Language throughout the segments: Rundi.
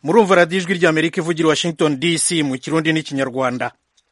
murumva radiyo ijwi ry'amerika ivugira washington dc mu kirundi n'ikinyarwanda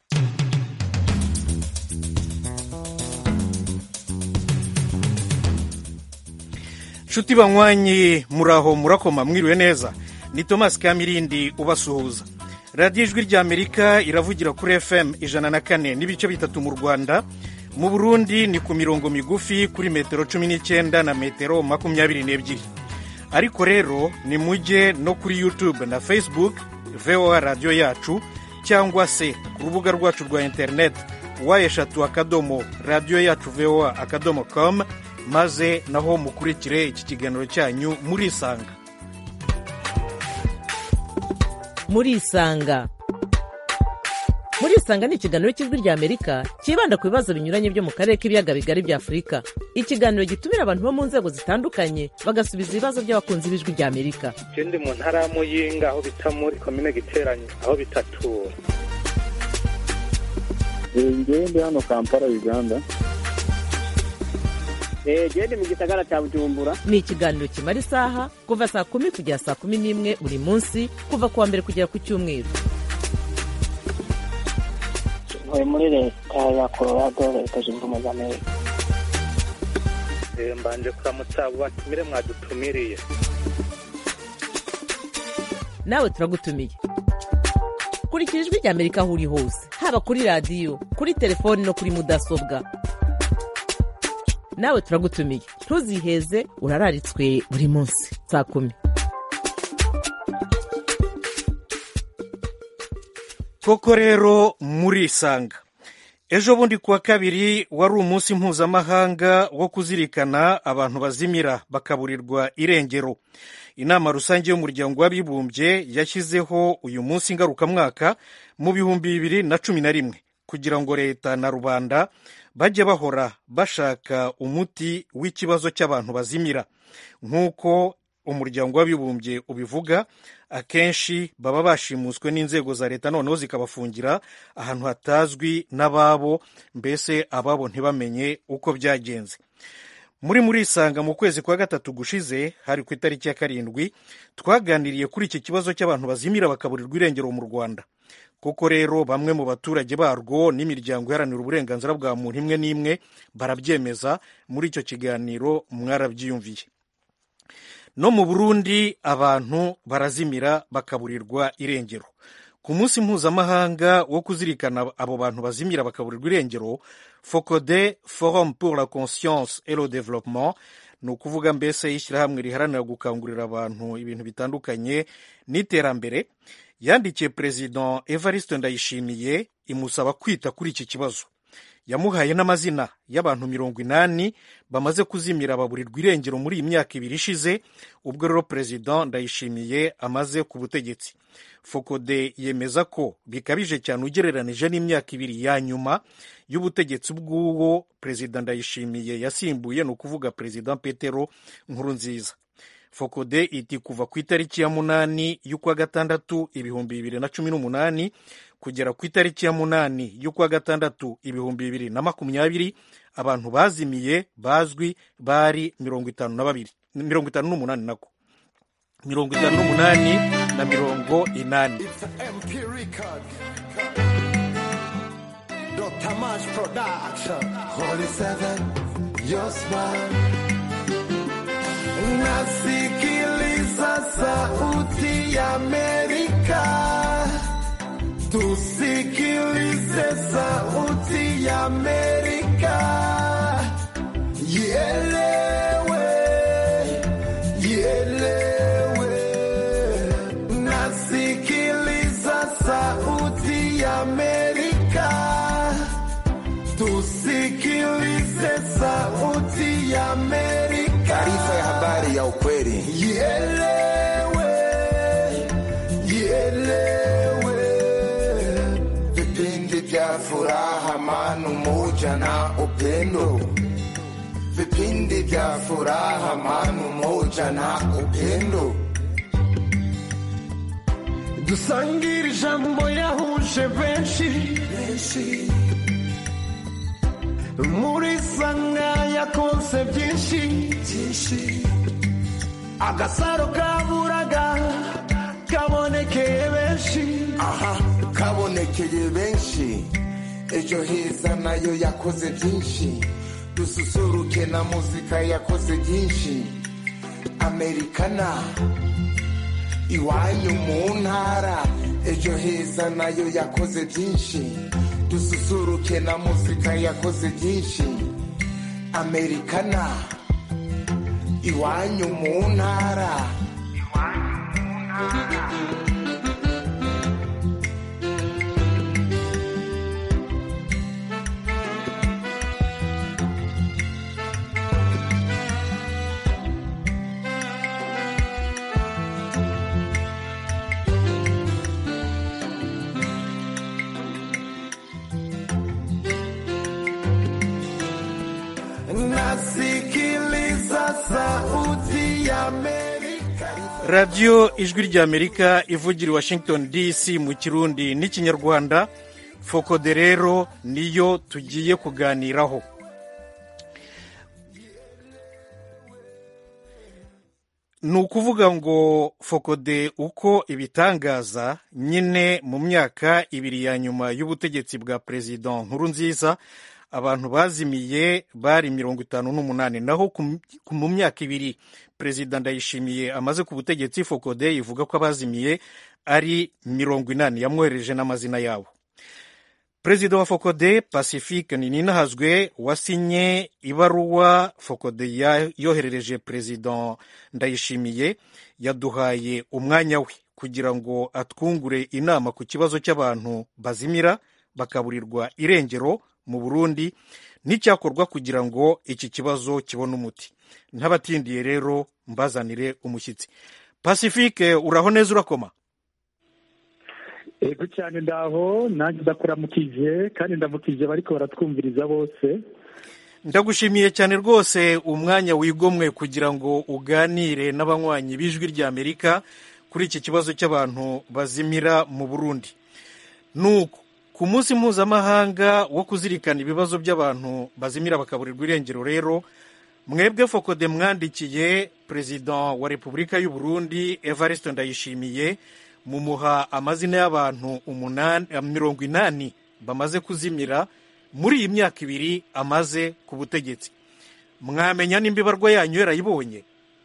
nshuti banywanyi muraho murakoma mwiriwe neza ni thomas kamirindi ubasuhuza radiyo ijwi ry'amerika iravugira kuri fm ijana na kane n'ibice bitatu mu rwanda mu burundi ni ku mirongo migufi kuri metero cumi n'icyenda na metero makumyabiri n'ebyiri ariko rero ni mujye no kuri youtube na facebook voa radiyo yacu cyangwa se ku rubuga rwacu rwa interineti wa eshatu akadomo radiyo yacu voa akadomo com maze naho mukurikire iki kiganiro cyanyu murisanga murisanga murisanga ni ikiganiro cy'ijwi ry'amerika cyibanda ku bibazo binyuranye byo mu karere k'ibiyaga bigari bya afurika ikiganiro gitumira abantu bo mu nzego zitandukanye bagasubiza ibibazo by'abakunzi b'ijwi ry'amerika ndi mu ntara ya muyinga aho bita muri komine giteranye aho bitatura ngewe ndi hano kampala uganda gende mu gisagara cya bujumbura ni ikiganiro kimara isaha kuva saa kumi kugera saa kumi n'imwe buri munsi kuva ku wa mbere kugera ku cyumweru ntuye muri leta ya colorado leta zunze ubumwe za amerika mbanje kuramutsa abo batumire mwadutumiriye nawe turagutumiye kurikira ijwi ry'amerika aho uri hose haba kuri radiyo kuri telefoni no kuri mudasobwa nawe turagutumiye ntuziheze urararitswe buri munsi saa kumi koko rero murisanga ejo bundi kuwa kabiri wari umunsi mpuzamahanga wo kuzirikana abantu bazimira bakaburirwa irengero inama rusange y'umuryango w'abibumbye yashyizeho uyu munsi ngarukamwaka mu bihumbi bibiri na cumi na rimwe kugira ngo leta na rubanda bajye bahora bashaka umuti w'ikibazo cy'abantu bazimira nk'uko umuryango w'abibumbye ubivuga akenshi baba bashimuswe n'inzego za leta noneho zikabafungira ahantu hatazwi n'ababo mbese ababo ntibamenye uko byagenze muri murisanga mu kwezi kwa gatatu gushize hari ku itariki ya karindwi twaganiriye kuri iki kibazo cy'abantu bazimira bakaburirwa irengero mu rwanda kuko rero bamwe mu baturage barwo n'imiryango iharanira uburenganzira bwa muntu imwe n'imwe barabyemeza muri icyo kiganiro mwarabyiyumviye no mu burundi abantu barazimira bakaburirwa irengero ku munsi mpuzamahanga wo kuzirikana abo bantu bazimira bakaburirwa irengero focode forum pour la conscience et le développement ni ukuvuga mbese ishyirahamwe riharanira gukangurira abantu ibintu bitandukanye n'iterambere yandikiye perezida evariste ndayishimiye imusaba kwita kuri iki kibazo yamuhaye n'amazina y'abantu mirongo inani bamaze kuzimira baburirwa irengero muri iyi myaka ibiri ishize ubwo rero perezida ndayishimiye amaze ku butegetsi fokode yemeza ko bikabije cyane ugereranije n'imyaka ibiri ya nyuma y'ubutegetsi bw'uwo perezida ndayishimiye yasimbuye ni ukuvuga perezida petero nkurunziza fokode iti kuva ku itariki ya munani y'ukwa gatandatu ibihumbi bibiri na cumi n'umunani kugera ku itariki ya munani y'ukwa gatandatu ibihumbi bibiri na makumyabiri abantu bazimiye bazwi bari mirongo itanu na babiri mirongo itanu n'umunani nako mirongo itanu n'umunani na mirongo inani Dr. March Production. Holy Seven, your smile. Nasikiliza sauti ya Amerika. Tusikilize sauti ya Amerika. Ielewe, ielewe. Nasikiliza sauti ya Amerika. Tusikilize sauti ya Amerika. Taarifa ya habari ya ukweli. Ielewe, ielewe. Vipindi vya furaha, amani, umoja na upendo. Vipindi vya furaha, amani, umoja na upendo. dusangire ijambo yahuje benshi muri sanga yakonse byinshi agasaro kaburaga kabonekeye benshi aha kabonekeye benshi ejo heza nayo yakoze byinshi dususuruke na muzika yakoze byinshi amerikana iwanyu mu ntara ejo heza nayo yakoze byinshi dususuruke na muzika yakoze byinshi amerikana iwanyu mu ntara nasikiliza sauti ya Amerika. radiyo ijwi ry'amerika ivugira i washington dc mu kirundi n'ikinyarwanda fokode rero niyo tugiye kuganiraho ni ukuvuga ngo fokode uko ibitangaza nyine mu myaka ibiri ya nyuma y'ubutegetsi bwa perezida nkuru nziza abantu bazimiye bari mirongo itanu n'umunani naho ku- ku- mu myaka ibiri perezida ndayishimiye amaze ku butegetsi fokode ivuga ko abazimiye ari mirongo inani yamwohereje n'amazina yabo perezida wa fokode pacifique ninahazwe wasinye ibaruwa fokode ya- yoherereje perezida ndayishimiye yaduhaye umwanya we kugira ngo atwungure inama ku kibazo cy'abantu bazimira bakaburirwa irengero mu burundi n'icyakorwa kugira ngo iki kibazo kibone umuti ntabatindiye rero mbazanire umushyitsi pacifique uraho neza urakoma ego cyane ndaho nanjye ndakuramukije kandi ndamukije bariko baratwumviriza bose ndagushimiye cyane rwose umwanya wigomwe kugira ngo uganire n'abanywanyi b'ijwi ry'amerika kuri iki kibazo cy'abantu bazimira mu burundi nuko ku munsi mpuzamahanga wo kuzirikana ibibazo by'abantu bazimira bakaburirwa irengero rero mwebwe fokode mwandikiye perezida wa repubulika y'u burundi evariste ndayishimiye mumuha amazina y'abantu umunani mirongo inani bamaze kuzimira muri iyi myaka ibiri amaze ku butegetsi mwamenya nimba ibarwa yanyu yarayibonye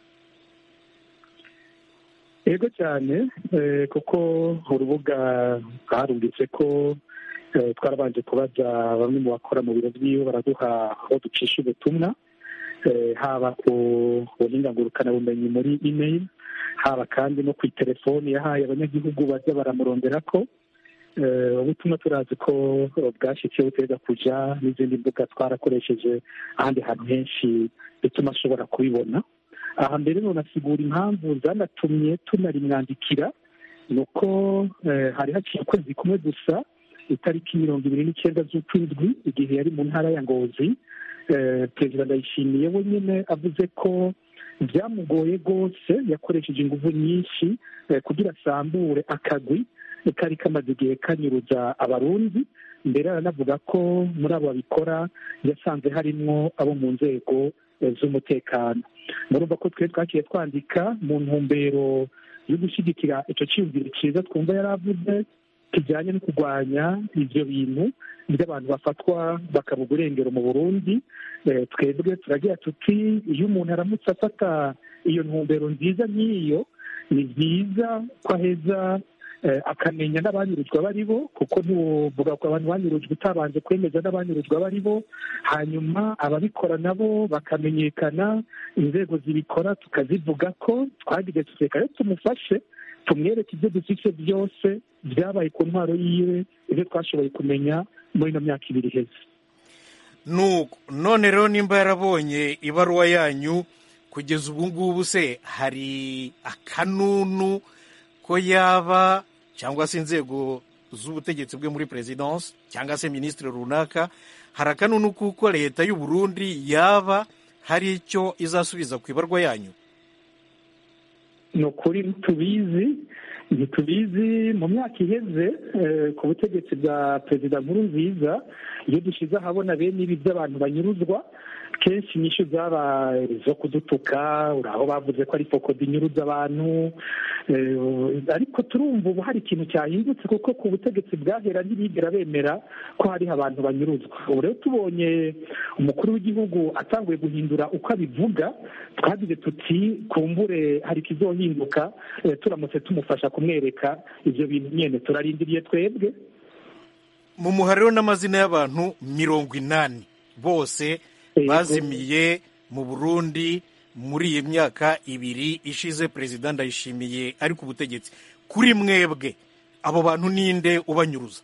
ego cyane eh, kuko urubuga rwarungitse ko eh, twarabanje kubaza bamwe mu bakora mu biro byiwe baraduha aho ducisha ubutumwa eh, haba ku buhinga ngurukanabumenyi muri email haba kandi no ku itelefoni yahaye abanyagihugu bajya baramurondera ko Eh, ubutumwa turazi ko bwashyikiye buteza kuja n'izindi mbuga twarakoresheje ahandi hantu henshi bituma ashobora kubibona aha mbere nonasigura impamvu zanatumye tunarimwandikira ni uko eh, hari haciye ukwezi kumwe gusa itariki mirongo ibiri n'icyenda z'ukwindwi igihe yari mu ntara ya ngozi eh, perezida ndayishimiye we nyine avuze ko byamugoye rwose yakoresheje ingufu nyinshi eh, kugira asambure akagwi kari kamaze igihe kanyuruza abarundi mbere aranavuga ko muri abo babikora yasanze harimwo abo mu nzego eh, z'umutekano murumva ko twe twakiye twandika mu ntumbero yo gushyigikira icyo cyiyumviro cyiza twumva yari avuze kijyanye no kurwanya ibyo bintu by'abantu bafatwa bakabuga urengero mu burundi Eh, twebwe turagira tuti iyo umuntu aramutse afata iyo ntumbero nziza nk'iyo ni byiza ko aheza eh, akamenya n'abanyurujwe abo ari bo kuko ntiwovuga ko abantu banyurujwe utabanje kwemeza n'abanyurujwe abo ari bo hanyuma ababikora nabo bakamenyekana inzego zibikora tukazivuga ko twagize tuseka rero tumufashe tumwereke ibyo dufite byose byabaye ku ntwaro yiwe ibyo twashoboye kumenya muri ino myaka ibiri iheze nuko none rero nimba yarabonye ibaruwa yanyu kugeza ubu ngubu se hari akanunu ko yaba cyangwa se inzego z'ubutegetsi bwe muri perezidansi cyangwa se minisitiri runaka hari akanunu kuko leta y'u Burundi yaba hari icyo izasubiza ku ibarwa yanyu ni ukuri tubizi ntitubizi mu myaka iheze eh, ku butegetsi bwa perezida nkuru nziza iyo dushyize ahabona bene ibi by'abantu banyuruzwa kenshi inyishu zaba zo kudutuka uri aho bavuze ko ari fokodi inyuruza abantu eh, ariko turumva ubu hari ikintu cyahindutse kuko ku butegetsi bwahera ntibigera bemera ko hariho abantu banyuruzwa ubu rero tubonye umukuru w'igihugu atanguye guhindura uko abivuga twagize tuti kumbure hari ikizohinduka eh, turamutse tumufasha kumwereka ibyo bintu nyine turarindiriye twebwe mu muhariro n'amazina y'abantu mirongo inani bose Yego. bazimiye mu burundi muri iyi myaka ibiri ishize perezida ndayishimiye ari ku butegetsi kuri mwebwe abo bantu ninde ubanyuruza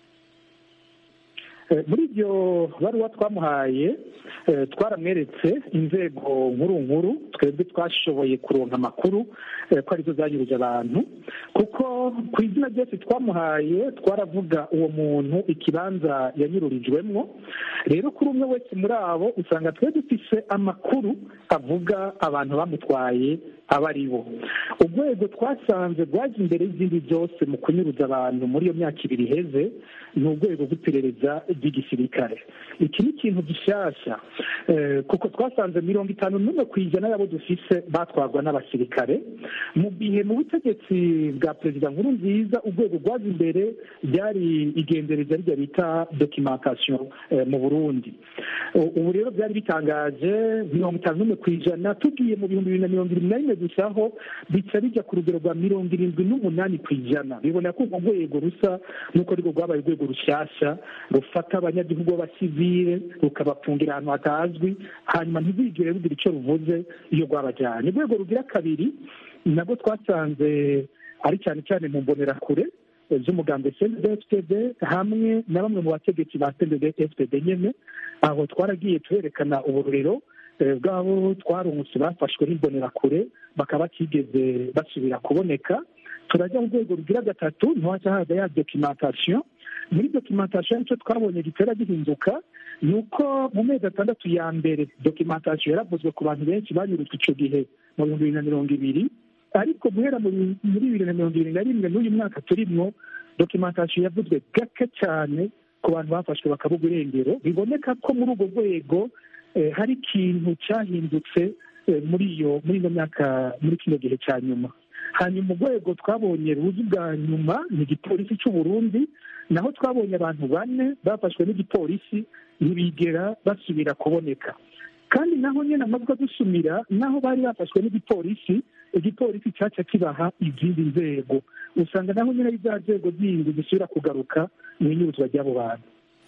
Eh, muri iryo baruwa twamuhaye eh, twaramweretse inzego nkuru nkuru twebwe twashoboye kuronka amakuru eh, ko arizo zanyuruje abantu kuko ku izina ryose twamuhaye twaravuga uwo muntu ikibanza yanyururijwemwo rero kuri umwe wese muri abo usanga twe dufise amakuru avuga abantu bamutwaye aba ari bo urwego twasanze rwaje imbere y'izindi zose mu kunyuruza abantu muri iyo myaka ibiri iheze ni urwego rw'iperereza ry'igisirikare iki ni ikintu gishyashya eh, kuko twasanze mirongo itanu n'umwe ku ijana y'abo dufise batwarwa n'abasirikare mu gihe mu butegetsi bwa perezida nkuru nziza urwego rwaje imbere ryari igendereza rya bita documentation eh, mu burundi U- ubu rero byari bitangaje mirongo itanu n'umwe ku ijana tugiye mu bihumbi bibiri na mirongo irindwi na rimwe gusa aho bica bijya ku rugero rwa mirongo irindwi n'umunani ku ijana bibona ko urwo rwego rusa n'uko ariko rwabaye urwego rushyashya rufata abanyagihugu b'abasivile rukabapfungira ahantu hatazwi hanyuma ntibigire rugira icyo ruvuze iyo rwabajyanye urwego rugira kabiri nabwo twasanze ari cyane cyane mu mbonerakure eh, z'umugambi CNDD-FDD hamwe na bamwe mu bategetsi ba CNDD-FDD nyene aho twaragiye tuberekana uburorero eh, bw'abo twarungutse bafashwe n'imbonerakure bakaba batigeze basubira kuboneka turajya mu rwego rugira gatatu ntiwaca haza ya documentation muri documentation nicyo twabonye gitera gihinduka ni uko mu mezi atandatu ya mbere documentation yaravuzwe ku bantu benshi banyurujwe icyo gihe mu bihumbi bibiri na mirongo ibiri ariko guhera muri muri bibiri na mirongo ibiri na rimwe n'uyu mwaka turimwo documentation yavuzwe gake cyane ku bantu bafashwe bakabugwa irengero biboneka ko muri urwo rwego eh, hari ikintu cyahindutse eh, muri iyo muri ino myaka muri kino gihe cya nyuma hanyuma urwego twabonye ruzi bwa nyuma ni igipolisi cy'u Burundi naho twabonye abantu bane bafashwe n'igipolisi ntibigera basubira kuboneka kandi naho nyine amajwi adusumira naho bari bafashwe n'igipolisi igipolisi cyaca kibaha izindi nzego usanga naho nyine ari za nzego zindi zisubira kugaruka mu inyuruzwa ry'abo bantu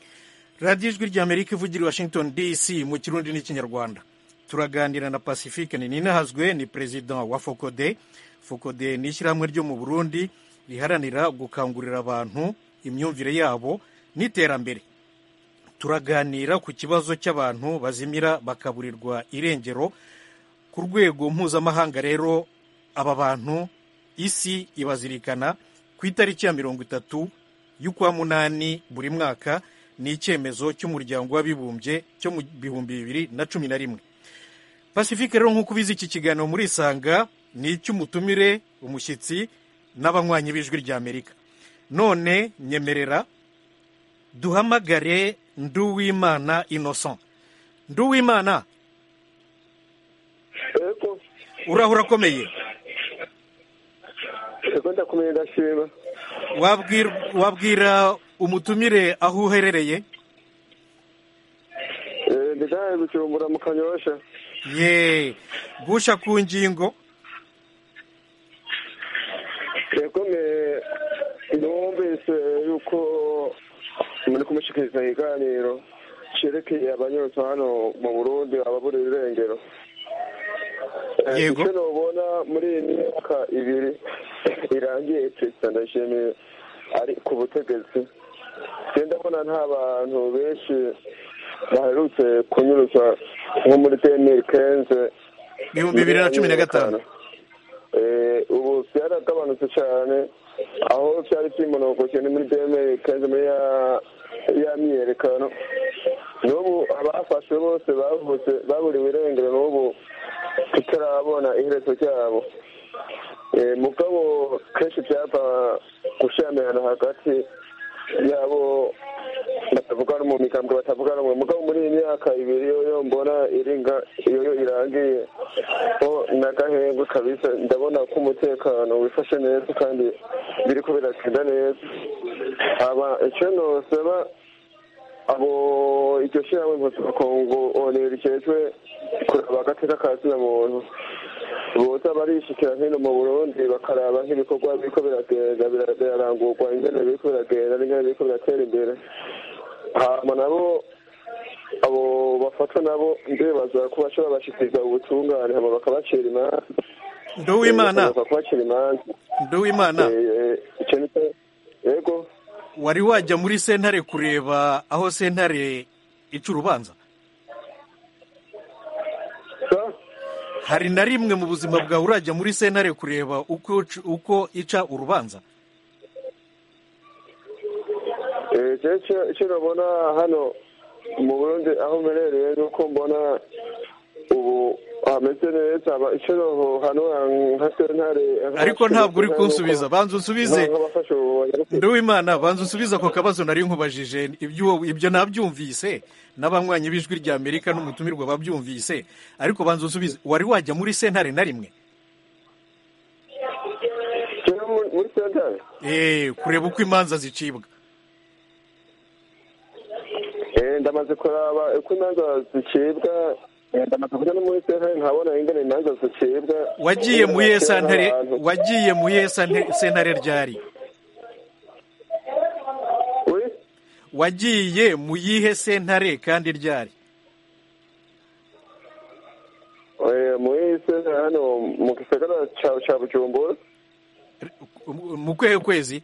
radiyo ijwi ry'amerika ivugira i washington dc mu kirundi n'ikinyarwanda turaganira na pacifique ninahazwe ni perezida wa fokode fokode ni ishyirahamwe ryo mu burundi riharanira gukangurira abantu imyumvire yabo n'iterambere turaganira ku kibazo cy'abantu bazimira bakaburirwa irengero ku rwego mpuzamahanga rero aba bantu isi ibazirikana ku itariki ya mirongo itatu y'ukwa munani buri mwaka ni icyemezo cy'umuryango w'abibumbye cyo mu bihumbi bibiri na cumi na rimwe pacifique rero nk'uko ubizi iki kiganiro muri isanga ni icy'umutumire umushyitsi n'abanywanyi b'ijwi ry'amerika none nyemerera duhamagare nduwimana innocent nduwimana yego uraho urakomeye yego ndakomeye ndashima wabwira wabwira umutumire aho uherereye Eh, ndidaye gucumbura mu kanyosha ye gusha ku ngingo yego me numvise yuko muri kumushikiriza ikiganiro cerekeye abanyotsi hano mu burundi ababura irengero Eh, Yego. icyo nobona muri iyi myaka ibiri irangiye perezida ndayishimiye ari ku butegetsi je ndabona nta bantu benshi baherutse kunyuruzwa nko muri demiri kenze ibihumbi bibiri na cumi na gatanu Eh, ubu byaragabanutse cyane aho byari byimonogoke ni muri demiri kenze muri ya ya myiyerekano n'ubu abafashwe bose bavutse baburiwe irengero n'ubu tutarabona iherezo ryabo Eh, mugabo kenshi byava gushyamirana hagati yabo batavuga no mu migambwe batavuga rumwe mugabo muri iyi myaka ibiri yoyo mbona iringa yoyo irangiye ho n'agahengwe kabisa ndabona ko umutekano wifashe neza kandi biriko biragenda neza aba icyo nosaba abo iryo shyirahamwe mpuzamakungu onera rikejwe kuraba agateka ka zina muntu boza barishikira hino mu burundi bakaraba nk'ibikorwa biriko biragenda bira- birarangurwa ingene biriko biragenda n'ingene biriko biratera imbere hama nabo abo bafatwa nabo ndibaza ko bashobora bashikiriza ubutungane hama bakabacira imanza nduwimana Eh, bakaza kubacira imanza nduwimana Eh, eh, ico ni cyo- yego wari wajya muri sentare kureba aho sentare ica urubanza sa hari na rimwe mu buzima bwawe urajya muri sentare kureba uko uko ica urubanza Eh, je ico- ico nabona hano mu burundi aho mperereye nuko mbona ubu hameze neza aba- ico noho hano nka sentare ariko ntabwo uri kunsubiza banza unsubize nk'abafashe ubu nduwimana banza unsubize ako kabazo nari nkubajije ibyo ibyo nabyumvise n'abanywanyi b'ijwi rya amerika n'umutumirwa babyumvise ariko banza unsubize wari wajya muri sentare na rimwe Jewe mu- muri sentare Eh, kureba uko imanza zicibwa Eh, ndamaze kuraba uko imanza zicibwa eh, ndamaze kuja no muri sentare nkabona ingene imanza zicibwa wagiye mu iyihe sentare Abantu. wagiye mu iyihe sente- sentare ryari Oui? wagiye mu yihe sentare kandi ryari Eh, muri sentare hano mu gisagara ca ca bujumbura mu kwehe kwezi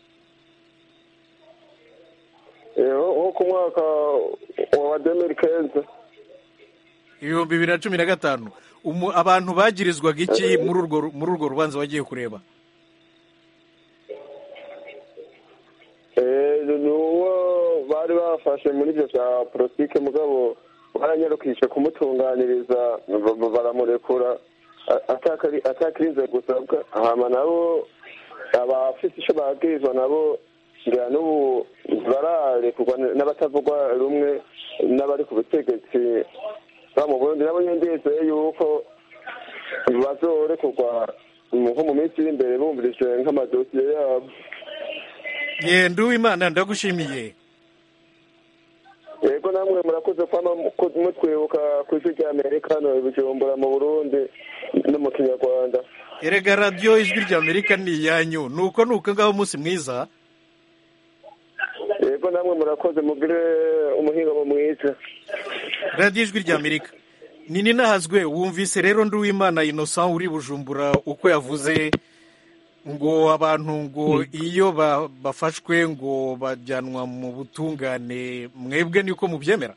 Eh, nko nko ku mwaka wa demiri kenze ibihumbi bibiri na cumi na gatanu Umu- abantu bagirizwaga iki muri urwo ru- muri urwo rubanza wagiye kureba Eh, ni uwo bari bafashe muri ibyo bya politike mugabo baranyarukishe kumutunganiriza ba- ba- baramurekura a- atakari- atakirinze gusabwa hama nabo abafite icyo babwirizwa nabo ngira n'ubu bararekurwa n'abatavugwa rumwe n'abari ku butegetsi ba mu burundi nabo nyine ndizeye yuko bazorekurwa nko mu minsi iri imbere bumvirije nk'amadosiye yabo ye nduwimana ndagushimiye yego namwe murakoze kwama mu- mutwibuka ku isi rya amerika hano i bujumbura mu burundi no mu kinyarwanda erega radiyo ijwi rya amerika ni iyanyu nuko nuko ngaho umunsi mwiza yego namwe murakoze mugire umuhingamo mwiza radiyo ijwi rya amerika ni ninahazwe wumvise rero nduwimana innocent uri bujumbura uko yavuze ngo abantu ngo iyo ba- bafashwe ngo bajyanwa mu butungane mwebwe niko mubyemera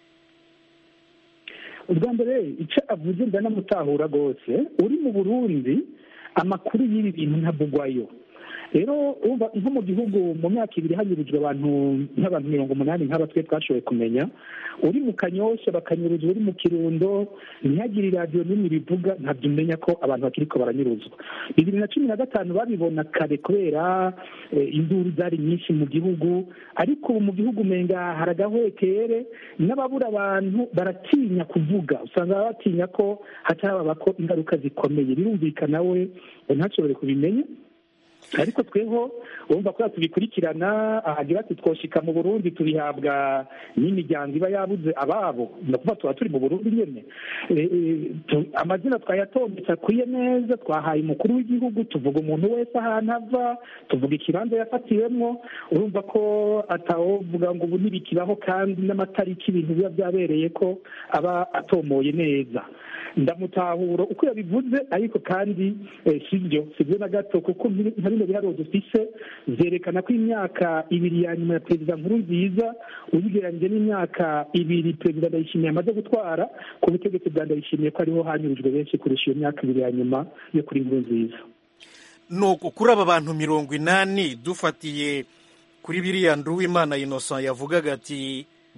ubwa mbere icyo avuze ndanamutahura rwose uri mu burundi amakuru y'ibi bintu ntabugwayo rero urumva nko mu gihugu mu myaka ibiri hanyurujwe abantu nk'abantu mirongo umunani nk'aba twe twashoboye kumenya uri mu kanyosha bakanyuruzwa uri mu kirundo ntihagire iradiyo n'imwe bivuga ntabyo umenya ko abantu bakiriko baranyuruzwa bibiri na cumi na gatanu babibona kare kubera eh, induru zari nyinshi mu gihugu ariko ubu mu gihugu umenga hari agahwekere n'ababura abantu baratinya kuvuga usanga batinya ko hatababa ko ingaruka zikomeye birumvikana we ngo ntashobore kubimenya ariko tweho urumva ko tubikurikirana ahagira ati twoshika mu burundi tubihabwa n'imiryango iba yabuze ababo ni ukuvuga tuba turi mu burundi nyine Eh, eh, tu- amazina twayatondetse akwiye neza twahaye umukuru w'igihugu tuvuga umuntu wese ahantu ava tuvuga ikibanza yafatiwemo urumva ko atawovuga ngo ubu ntibikibaho kandi n'amatariki ibintu biba byabereye ko aba atomoye neza ndamutahura uko yabivuze ariko kandi eh, sibyo sibyo na gato kuko nkiri- nka bino biharuro dufise vyerekana ko imyaka ibiri ya nyuma ya perezida nkuru nziza uyigereranyije n'imyaka ibiri perezida ndayishimiye amaze gutwara ku butegetsi bwa ndayishimiye ko ariho hanyurujwe benshi kurusha iyo myaka ibiri ya nyuma yo kuri nkuru nziza nuko kuri aba bantu mirongo inani dufatiye kuri biriya nduwimana innocent yavugaga ati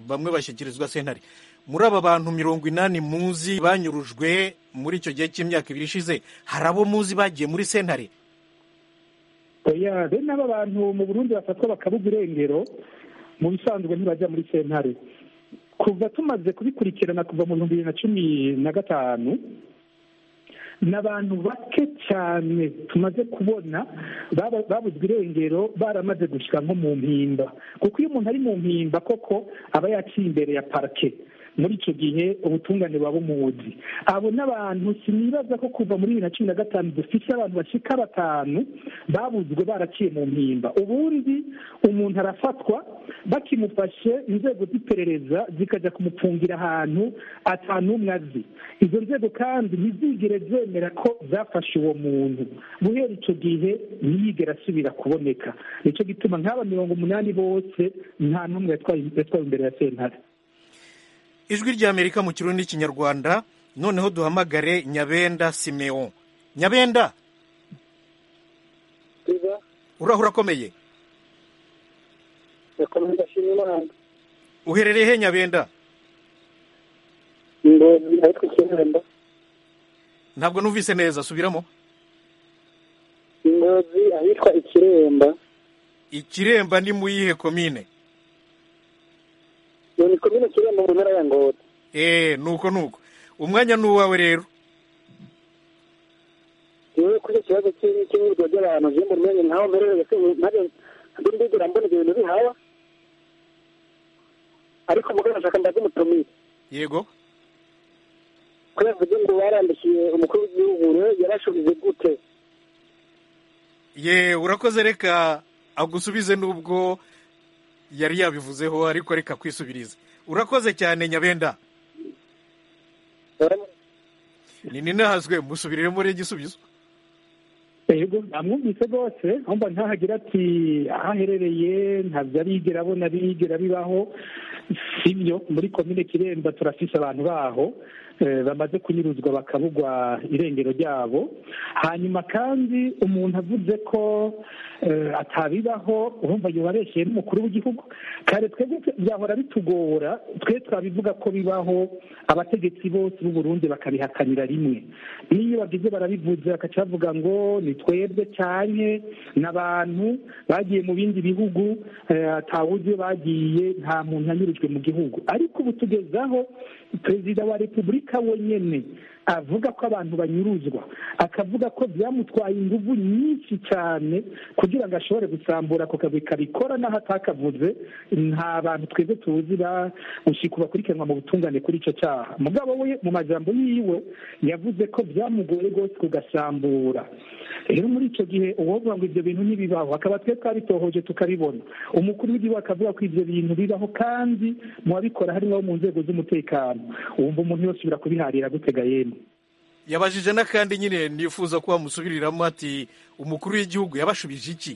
bamwe bashyikirizwa sentare muri aba bantu mirongo inani muzi banyurujwe muri icyo gihe cy'imyaka ibiri ishize hari abo muzi bagiye muri sentare oya bene aba bantu mu burundi bafatwa bakabuga irengero mu bisanzwe ntibajya muri sentare kuva tumaze kubikurikirana kuva mu bihumbi bibiri na cumi na gatanu ni abantu bake cyane tumaze kubona baba- babuzwe irengero baramaze gushyira nko mu mpimba kuko iyo umuntu ari mu mpimba koko aba yaciye imbere ya parike muri icyo gihe ubutungane buba bumuzi abo n'abantu sinibaza ko kuva muri bibiri na cumi na gatanu dufite abantu bashika batanu babuzwe baraciye mu mpimba ubundi umuntu arafatwa bakimufashe inzego z'iperereza zikajya kumupfungira ahantu atanumwe azi izo nzego kandi ntizigere zemera ko zafashe uwo muntu guhera icyo gihe ntiyigere asubira kuboneka nicyo gituma nk'aba mirongo umunani bose nta n'umwe yatwaye yatwawe imbere ya sentare ijwi ry'amerika mu kirundi n'ikinyarwanda noneho duhamagare nyabenda simeon nyabenda biba uraho urakomeye yakomeza ashima imana uherereye he nyabenda ingozi ahitwa ikiremba ntabwo numvise neza subiramo ingozi ahitwa ikiremba ikiremba ni mu yihe komine iyo ni komine kiremba mu ntara ya ngozi eee nuko nuko umwanya ni uwawe rero yewe kuri icyo kibazo cy'i- cy'imyirwa ry'abantu je mu rumenye nkaho mperereye se ntabwo ntabwo ndigera mbona ibyo bintu bihaba ariko mugabo nashaka ndaze umutumire yego ko yavuze ngo barandikiye umukuru w'igihugu rero yarashubije gute ye urakoze reka agusubize n'ubwo yari yabivuzeho ariko reka kwisubiriza urakoze cyane nyabenda ni ninahazwe musubiriremo rero igisubizo yego namwumvise rwose ahumva ntahagira ati aho aherereye ntabyo arigera abona bigera bibaho sibyo muri komine kiremba turafise abantu baho eh, bamaze kunyuruzwa bakabugwa irengero ryabo hanyuma kandi umuntu avuze ko eh, atabibaho urumva yobareshyeye n'umukuru w'igihugu kare twebwe byahora bitugora twe twabivuga ko bibaho abategetsi bose b'u Burundi bakabihakanira rimwe n'iyo bagize barabivuze bakaca bavuga ngo ni twebwe cyane n'abantu bagiye mu bindi bihugu eh, atawuzi iyo bagiye nta muntu yanyurujwe mu gihugu ariko ubu tugezaho perezida wa repubulika wenyine avuga ko abantu banyuruzwa akavuga ko byamutwaye ingufu nyinshi cyane kugira ngo ashobore gusambura ako kazi kabikora n'aho atakavuze nta bantu twebwe tuzi bamushika bakurikiranwa mu butungane kuri icyo cyaha mugabo we mu majambo yiwe yavuze ko byamugoye rwose kugasambura rero muri icyo gihe uwovuga ngo ibyo bintu ntibibaho akaba twe twabitohoje tukabibona umukuru w'igihugu akavuga ko ibyo bintu bibaho kandi mu babikora harimo abo mu nzego z'umutekano wumva umuntu yosubira kubiharira gutega yemwe yabajije n'akandi nyine nifuza ko wamusubiriramo ati umukuru w'igihugu yabashubije iki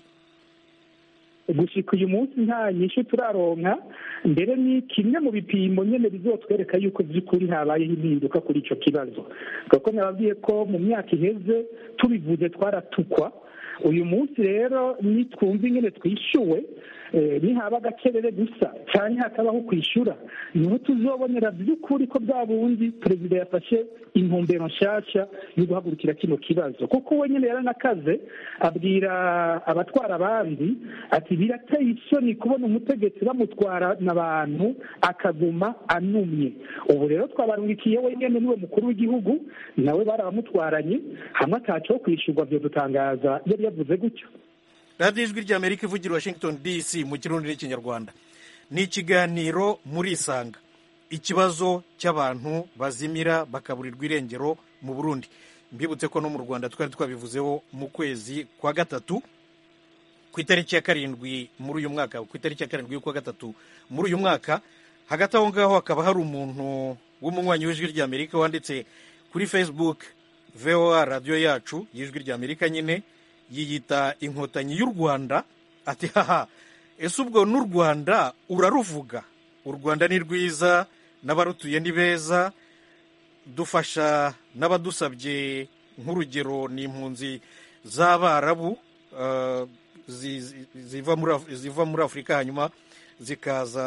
gushika uyu munsi nta nyinshi turaronka mbere ni kimwe mu bipimo nyine bizotwereka yuko by'ukuri habayeho impinduka kuri icyo kibazo kuko nababwiye ko mu myaka iheze tubivuze twaratukwa uyu munsi rero nitwumva ingene twishyuwe eh, nihaba agacerere gusa cyane hakabaho kwishyura niho tuzobonera by'ukuri ko bwa bundi perezida yafashe intumbero nshyashya yo guhagurukira kino kibazo kuko we nyine yaranakaze abwira abatwara abandi ati birateye isoni kubona umutegetsi bamutwara n'abantu akaguma anumye ubu rero twabarungikiye wenyine niwe mukuru w'igihugu nawe barabamutwaranye hamwe ataco kwishyurwa byo dutangaza yari yavuze gutyo radiyo ijwi ry'amerika ivugira i washington dc mu kirundi n'ikinyarwanda ni ikiganiro muri isanga ikibazo cy'abantu bazimira bakaburirwa irengero mu burundi mbibutse ko no mu rwanda twari twabivuzeho mu kwezi kwa gatatu ku itariki ya karindwi muri uyu mwaka ku itariki ya karindwi y'ukwa gatatu muri uyu mwaka hagati aho ngaho hakaba hari umuntu w'umunywanyi w'ijwi ry'amerika wanditse kuri facebook voa radiyo yacu y'ijwi ry'amerika nyine yiyita inkotanyi y'u rwanda ati haha ese ubwo n'u rwanda uraruvuga u rwanda ni rwiza n'abarutuye ni beza dufasha n'abadusabye nk'urugero ni impunzi z'abarabu uh, zi- zi- ziva muri Af- ziva muri afurika hanyuma zikaza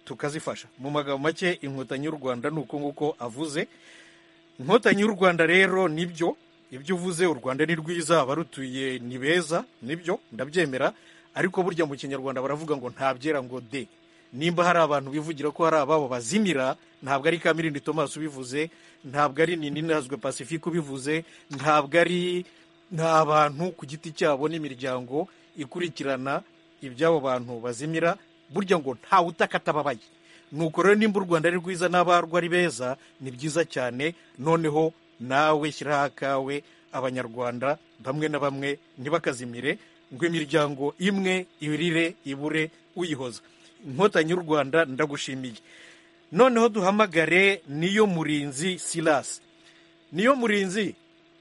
tukazifasha mu magambo make inkotanyi y'u rwanda ni uko nguko avuze inkotanyi y'u rwanda rero nibyo ibyo uvuze u rwanda ni rwiza abarutuye ni beza nibyo ndabyemera ariko burya mu kinyarwanda baravuga ngo nta byera ngo de nimba hari abantu bivugira ko hari ababo bazimira ntabwo ari kamirindi thomas ubivuze ntabwo ari nini nazwe pacifique ubivuze ntabwo ari nta bantu ku giti cyabo n'imiryango ikurikirana iby'abo bantu bazimira burya ngo ntawe utakatababaye nuko rero nimba u rwanda ari rwiza n'abarwo ari beza ni byiza cyane noneho nawe shyiraho akawe abanyarwanda bamwe na bamwe ntibakazimire ngo imiryango imwe irire ibure uyihoza inkotanyi y'u rwanda ndagushimiye noneho duhamagare niyo murinzi silasi niyo murinzi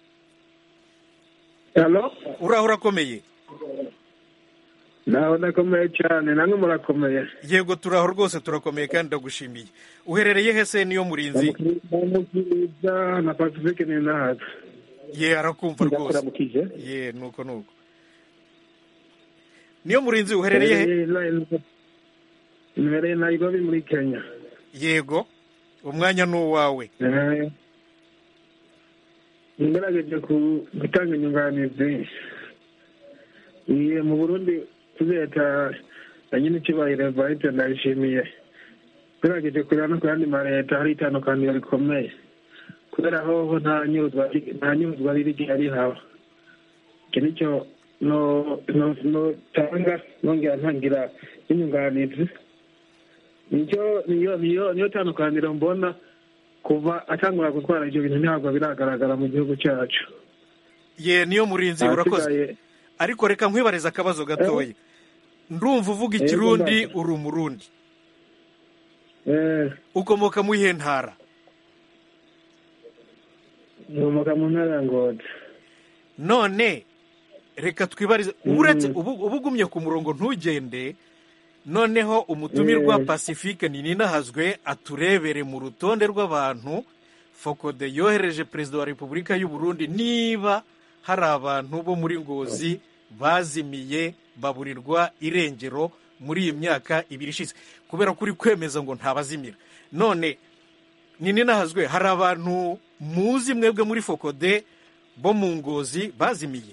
uraho urakomeye naho ndakomeye cyane namwe murakomeye yego turaho rwose turakomeye kandi ndagushimiye uherereye hese niyo murinzi ndamukiriza na pacifique ni nahaza ye arakumva rwose ye nuko nuko niyo murinzi uherereye he imbere nairobi muri kenya yego umwanya ni uwawe ngerageje gutanga inyunganizi mu burundi leta na nyine icyubahiro varite ndayishimiye ngerageje kureba no ku yandi ma leta hari itandukaniro rikomeye kubera hoho nta nyuruzwa riri rihaba iki nicyo notanga nongera ntangira n'inyunganizi niyo niyo niyo niyo tandukaniro mbona kuva atangura gutwara ibyo bintu ntabwo biragaragara mu gihugu cyacu ye niyo murinzi urakoze ariko reka nkwibariza akabazo gatoya ndumva uvuga ikirundi uri umurundi ukomoka mu iyihe ntara nkomoka mu ntara ya ngozi none reka twibarize uretse ubu ugumye ku murongo ntugende noneho umutumirwa pacifique ninahazwe aturebere mu rutonde rw'abantu fokode yohereje perezida wa repubulika y'u Burundi niba hari abantu bo muri ngozi bazimiye baburirwa irengero muri iyi myaka ibiri ishize kubera ko uri kwemeza ngo ntabazimira none ninahazwe hari abantu muzi mwebwe muri fokode bo mu ngozi bazimiye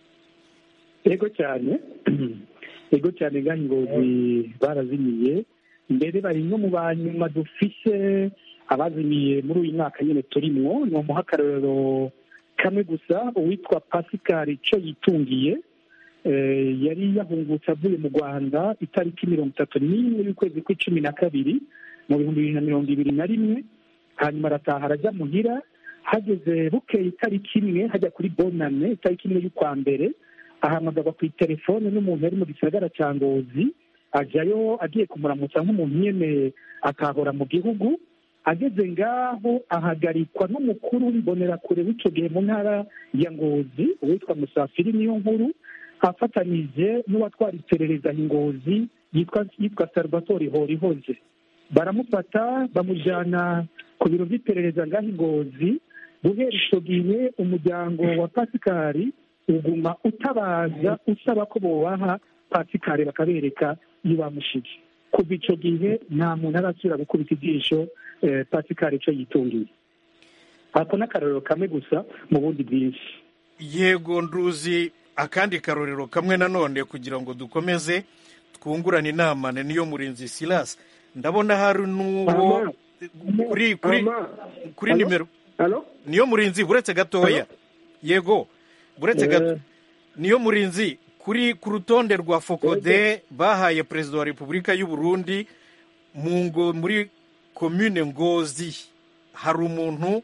yego cyane yego cyane ngaho ingozi barazimiye mbere bari no mu banyuma dufise abazimiye muri uyu mwaka nyine turimwo ni umuha akarorero kamwe gusa uwitwa pascal icyo yitungiye yari yahungutse avuye mu rwanda itariki mirongo itatu n'imwe y'ukwezi kw'icumi na kabiri mu bihumbi bibiri na mirongo ibiri na rimwe hanyuma arataha arajya muhira hageze bukeye itariki imwe hajya kuri bonane itariki imwe y'ukwa mbere ahamagarwa ku itelefone n'umuntu yari mu gisagara cya ngozi ajyayo agiye kumuramutsa nk'umuntu nyine akahora mu gihugu ageze ngaho ahagarikwa n'umukuru w'imbonerakure w'icyo gihe mu ntara ya ngozi uwitwa musafiri niyo nkuru afatanyije n'uwatwara iperereza ingozi yitwa yitwa salvatore horihoze baramufata bamujyana ku biro by'iperereza ngaho ingozi guhera icyo gihe umuryango wa pasikari uguma utabaza usaba ko bubaha pasikari bakabereka iyo bamushize kuva icyo gihe nta muntu arasubira gukubita ijisho pasikari icyo yitungiye ako ni akarorero kamwe gusa mu bundi bwinshi yego nduzi akandi karorero kamwe nanone kugira ngo dukomeze twungurane inama niyo murinzi silasi ndabona hari n'uwo kuri kuri kuri nimero niyo murinzi uretse gatoya yego uretse gato niyo murinzi kuri ku rutonde rwa fokode bahaye perezida wa repubulika y'u Burundi mu ngo muri komune ngozi hari umuntu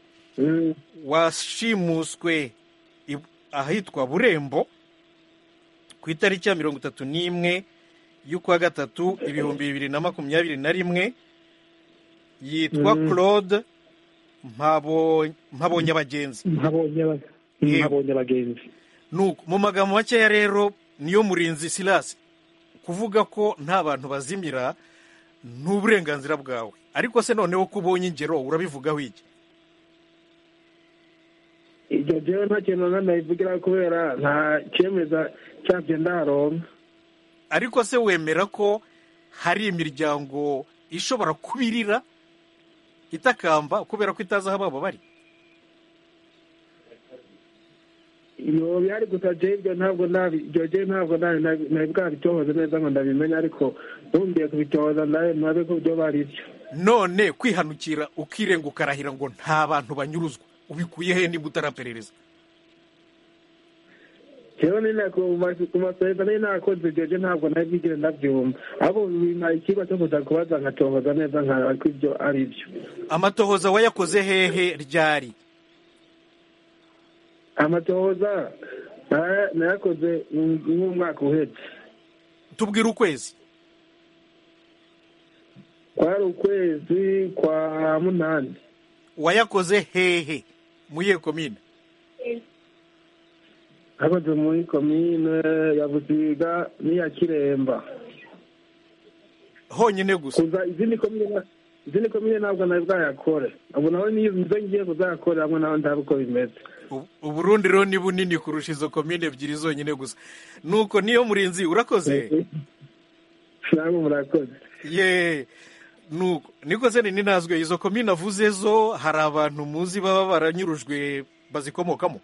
washimuswe ahitwa burembo ku itariki ya mirongo itatu n'imwe y'ukwa gatatu ibihumbi bibiri na makumyabiri na rimwe yitwa claude mpabonye abagenzi mpabonye abagenzi mu magambo makeya rero niyo murinzi silasi kuvuga ko nta bantu bazimira ni uburenganzira bwawe ariko se noneho ko ubonye ingero urabivugaho iki ibyo byewe nta kintu na nabivugira kubera nta cyemeza cyabyo ndaronka ariko se wemera ko hari imiryango ishobora kubirira itakamba kubera ko itazi aho ababo bari iyo bihari gusa jewe ibyo ntabwo nabi ibyo jewe ntabwo nabi nabi- nabi bwabitohoza neza ngo ndabimenye ariko ntumbiye kubitohoza nawe nabe ko byo bari byo none kwihanukira ukirenga ukarahira ngo nta bantu banyuruzwa ubikuye he niba utaraperereza jewe ni nako ku masoheza nari nakoze ibyo je ntabwo nari bwigire ndabyumva ahubwo bimpaye ikigo cyo kuza kubaza nkatohoza neza nkaraba ko ibyo ari byo amatohoza wayakoze hehe ryari amatohoza naya- nayakoze mu- nk'umwaka uhetse tubwire ukwezi kwari ukwezi kwa munani wayakoze hehe muyihe komine nakoze muri komine ya busiga n'iya kiremba honyine gusa kuza izindi komine na- izindi komine ntabwo nari bwayakore ubu nawe niyo nizo ngiye kuzayakora hamwe nawe ndabe uko bimeze U- uburundi rero ni bunini kurusha izo komine ebyiri zonyine gusa nuko niyo murinzi urakoze namwe murakoze ye nuko niko se nini nazwe izo komine avuze zo hari abantu muzi baba baranyurujwe bazikomokamo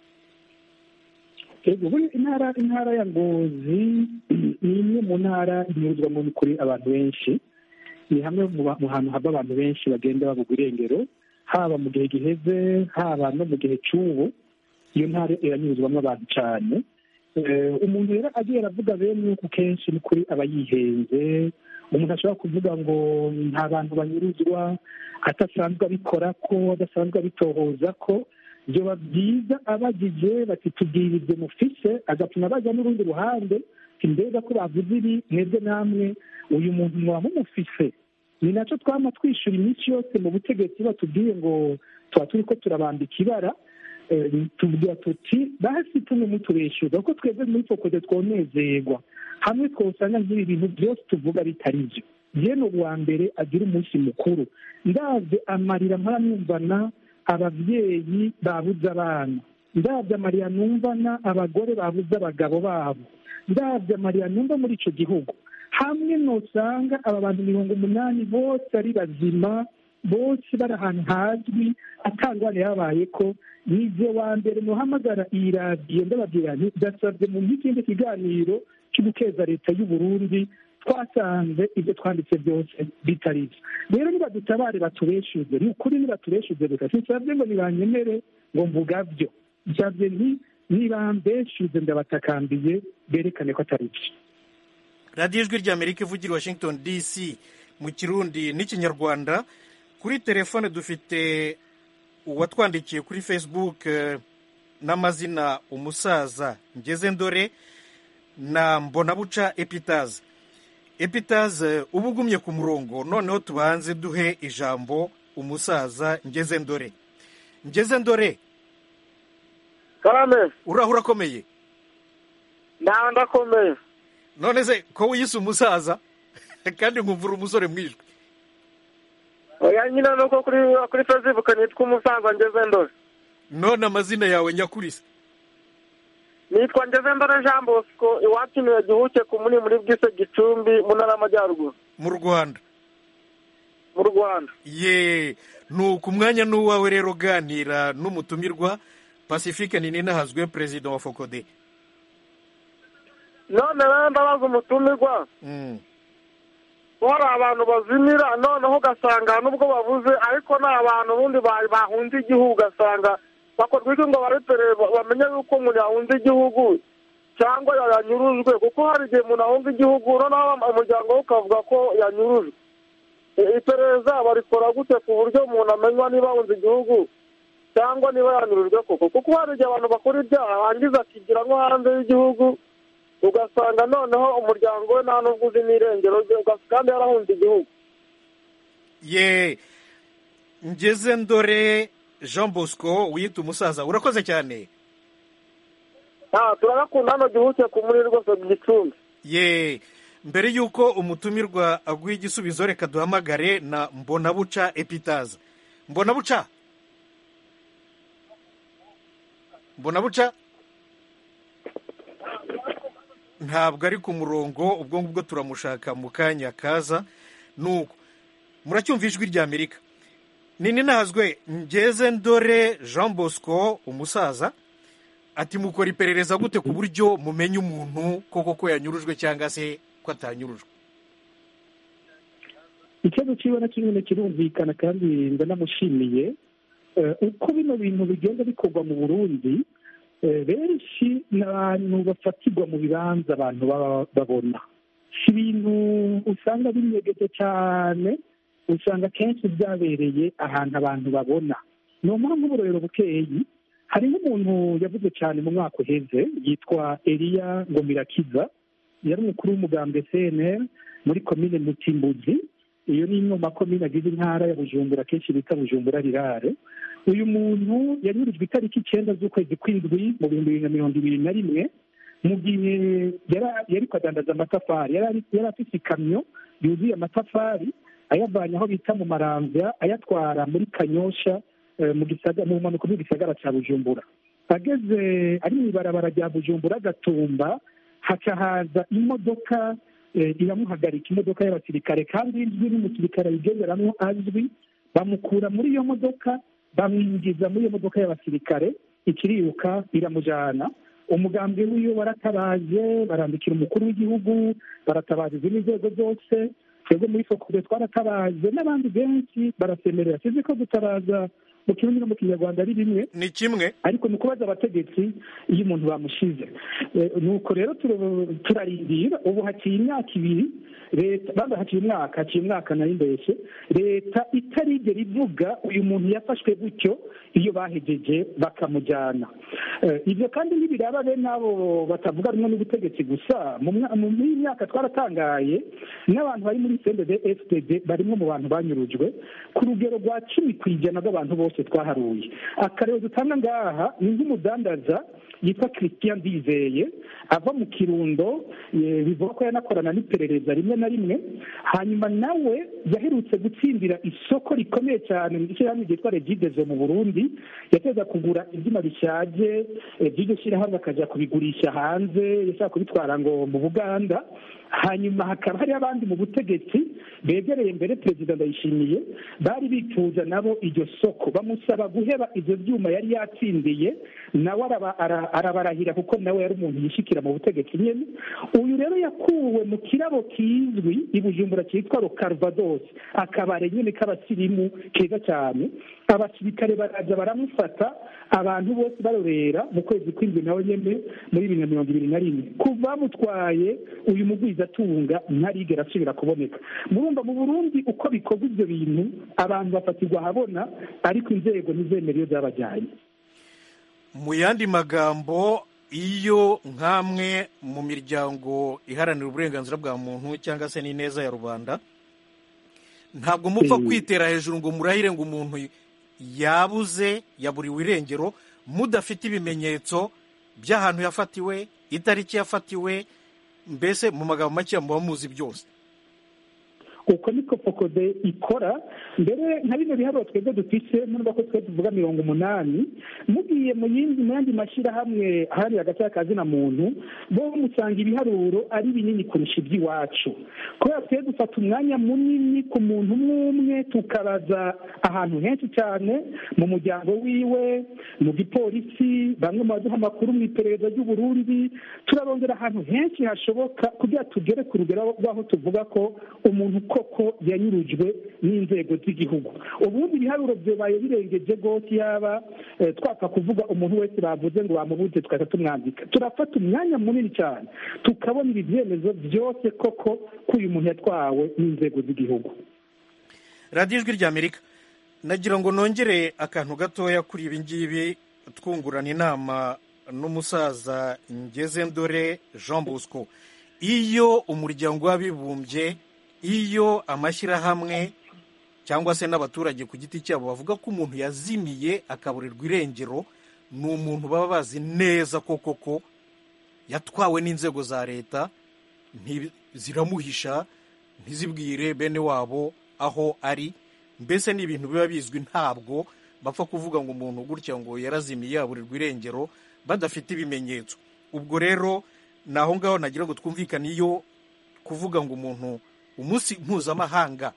Ego, buri intara intara ya ngozi ni imwe mu ntara inyuzwamo kuri abantu benshi ni hamwe mu ba- mu hantu hava abantu benshi bagenda babugwa irengero haba mu gihe giheze haba no mu gihe cy'ubu iyo ntara iranyuzwamo abantu cyane Eh, umuntu rero agiye aravuga bene uku kenshi ni kuri aba yihenze umuntu ashobora kuvuga ngo nta bantu banyuruzwa adasanzwe abikora ko adasanzwe abitohoza ko byoba byiza abagije bati tubwirize mufise agatuma bajya n'urundi ruhande mbega ko bavuze ibi mwebwe namwe uyu muntu mwaba mumufise ni nacyo twama twishyura iminsi yose mu butegetsi batubwiye ngo tuba turi ko turabambika ibara Eh, tubwira tuti basi tumwe mutubeshyuza kuko twebwe muri fokode twonezerwa hamwe twosanga nk'ibi bintu byose tuvuga bitari byo jene uwa mbere agira umunsi mukuru ndabye amarira mparamwumvana ababyeyi babuze abana ndabye amarira numvana abagore babuze abagabo babo ndabye amarira numva muri icyo gihugu hamwe nosanga aba bantu mirongo umunani bose ari bazima bose bari ahantu hazwi atangwane yabaye ko nibyo wa mbere muhamagara iyi radiyo ndababwira nti ndasabye mu n'ikindi kiganiro cyo gukeza leta y'u Burundi twasanze ibyo twanditse byose bitari byo rero nibadutabare batubeshuze ni ukuri nibatubeshuze gusa sinsabye ngo nibanyemere ngo mvuga byo nsabye nti nibambeshuze ndabatakambiye berekane ko atari byo radiyo ijwi rya amerika ivugira i washington dc mu kirundi n'ikinyarwanda kuri telefone dufite uwatwandikiye kuri facebook eh, n'amazina umusaza ngeze ndore na mbonabuca epitaze epitaze uba ugumye ku murongo noneho tubanze duhe ijambo umusaza ngeze ndore ngeze ndore karame uraho urakomeye ntawe ndakomeye none se ko wiyise umusaza kandi nkumvura umusore mwijwi oya nyine ni uko kuri kuri facebook nitwa umusaza ngeze ndore none amazina yawe nyakurisa nitwa ngeze ndore jean bosco iwacu niwe gihuke ku muni muri bwise gicumbi mu ntara y'amajyaruguru mu rwanda mu rwanda ye nuko umwanya n'uwawe rero uganira n'umutumirwa pacifique ninahazwe perezida wa fokode none rero ndabaza umutumirwa Mm. ko hari abantu bazimira noneho ugasanga nubwo babuze ariko ni abantu ubundi ba- bahunze igihugu ugasanga bakorwa iki ngo barepere bamenye yuko umuntu yahunze igihugu cyangwa yanyurujwe kuko hari igihe umuntu ahunze igihugu noneho umuryango we ukavuga ko yanyurujwe I- iperereza barikora gute ku buryo umuntu amenywa niba ahunze igihugu cyangwa niba yanyurujwe koko kuko hari igihe abantu bakora ibyaha hangiza akigira nko hanze y'igihugu ugasanga noneho umuryango we nta n'ubwo uzi n'irengero rye ugas- kandi yarahunze igihugu ye ngeze ndore jean bosco wiyita umusaza urakoze cyane nta turagakunda hano gihuke ku muri rwose gicumbi ye mbere y'uko umutumirwa aguha igisubizo reka duhamagare na mbonabuca epitaza mbonabuca mbonabuca ntabwo ari ku murongo ubwo ngubwo turamushaka mu kanya kaza nuko muracyumva ijwi rya amerika nini nazwe ngeze ndore jean bosco umusaza ati mukora iperereza gute ku buryo mumenya umuntu koko ko yanyurujwe cyangwa se ko atanyurujwe ikibazo cyiwe na kimwe kirumvikana kandi ndanamushimiye Eh, uko bino bintu bigenda bikorwa mu burundi eh, benshi ni abantu bafatirwa mu bibanza abantu baba babona si ibintu usanga binyegeje cyane usanga akenshi byabereye ahantu abantu babona ni mpamvu uburorero bukeyi hari n'umuntu yavuze cyane mu mwaka uheze yitwa eliya ngomirakiza yari umukuru w'umugambwe cnr muri komine mutimbuzi iyo ni imwe mu makomine agize intara ya bujumbura kenshi bita bujumbura rirare uyu muntu yanyurujwe itariki icyenda z'ukwezi kw'indwi mu bihumbi bibiri na mirongo ibiri na rimwe mu gihe yara- yari kwadandaza amatafari yari ari- yari afite ikamyo yuzuye amatafari ayavanye aho bita mu maramvya ayatwara muri kanyosha eh, mu gisaga- mu mpanuka bw'igisagara cya bujumbura ageze ari mu ibarabara rya bujumbura gatumba haca haza imodoka eh, iramuhagarika imodoka y'abasirikare kandi izwi n'umusirikare ayigenderamwo azwi bamukura muri iyo modoka bamwinjiza muri iyo modoka y'abasirikare ikiriruka iramujana umugambi wiwe waratabaje barandikira umukuru w'igihugu baratabaza izindi nzego zose twebwe muri fokure twaratabaje n'abandi benshi barasemerera sizi ko gutabaza mu kirundi no mu kinyarwanda ari bimwe ni kimwe ariko ni ukubaza abategetsi iyo umuntu bamushize Eh, nuko rero turo- turarindira ubu haciye imyaka ibiri leta bamba haciye umwaka haciye umwaka nari mbese leta itarigera ivuga uyu muntu yafashwe gutyo iyo bahejeje bakamujyana Eh, ibyo kandi ntibiraba bene abo batavuga rumwe n'ubutegetsi gusa mu mwa- mu muri iyi myaka twaratangaye n'abantu bari muri sendede fpd barimo mu bantu banyurujwe ku rugero rwa cumi ku ijana rw'abantu bose twaharuye akarero dutanga ngaha ni nk'umudandaza yitwa christian ndizeye ava mu kirundo eh, bivuga ko yanakorana n'iperereza rimwe na rimwe hanyuma nawe yaherutse gutsindira isoko rikomeye cyane mu ishyirahamwe ryitwa regidezo mu burundi yateza kugura ibyuma bishaje eh, by'iryo shyirahamwe akajya kubigurisha hanze yashaka kubitwara ngo mu buganda hanyuma hakaba hari abandi mu butegetsi begereye mbere perezida ndayishimiye bari bifuza nabo iryo soko bamusaba guheba ibyo byuma yari yatsindiye nawe araba- ara- arabarahira kuko nawe yari umuntu yishikira mu butegetsi nyine uyu rero yakuwe mu kirabo kizwi i bujumbura cyitwa rokarvados akabare nyine k'abasirimu keza cyane abasirikare baraza baramufata abantu bose barorera mu kwezi kw'indwi nawe nyine muri bibiri na mirongo ibiri na rimwe kuva bamutwaye uyu mugwizatunga ntarigera asubira kuboneka murumva mu burundi uko bikorwa ibyo bintu abantu bafatirwa ahabona ariko inzego ntizemera iyo zabajyanye mu yandi magambo iyo nk'amwe mu miryango iharanira uburenganzira bwa muntu cyangwa se n'ineza ya rubanda ntabwo mupfa Mm. kwitera hejuru ngo murahire ngo umuntu yabuze yaburiwe irengero mudafite ibimenyetso by'ahantu yafatiwe itariki yafatiwe mbese mu magambo make muba muzi byose uko niko fokode ikora mbere nka bino biharuro twebwe dufise nubwo ko twe tuvuga mirongo umunani mugiye mu yindi mu yandi mashyirahamwe ahari hagati y'akazina muntu bo musanga ibiharuro ari binini kurusha iby'iwacu kubera twe dufata umwanya munini ku muntu umwe umwe tukabaza ahantu henshi cyane mu muryango wiwe mu gipolisi bamwe mu baduha amakuru mu iperereza ry'uburundi turarondera ahantu henshi hashoboka kugira tugere ku rugero rw'aho tuvuga ko umuntu koko yanyurujwe n'inzego z'igihugu ubundi ibiharuro byabaye birengeje rwose yaba eh, twapfa kuvuga umuntu wese bavuze ngo bamubuze tugahita tumwandika turafata umwanya munini cyane tukabona ibi byemezo byose koko ko uyu muntu yatwawe n'inzego z'igihugu radiyo ijwi ry'amerika nagira ngo nongere akantu gatoya kuri ibi ngibi twungurana inama n'umusaza ngeze ndore jean bosco iyo umuryango w'abibumbye iyo amashyirahamwe cyangwa se n'abaturage ku giti cyabo bavuga ko umuntu yazimiye akaburirwa irengero ni umuntu baba bazi neza ko koko yatwawe n'inzego za leta nti- ziramuhisha ntizibwire bene wabo aho ari mbese ni ibintu biba bizwi ntabwo bapfa kuvuga ngo umuntu gutya ngo yarazimiye yaburirwa irengero badafite ibimenyetso ubwo rero ni aho ngaho nagira ngo twumvikane iyo kuvuga ngo umuntu umunsi mpuzamahanga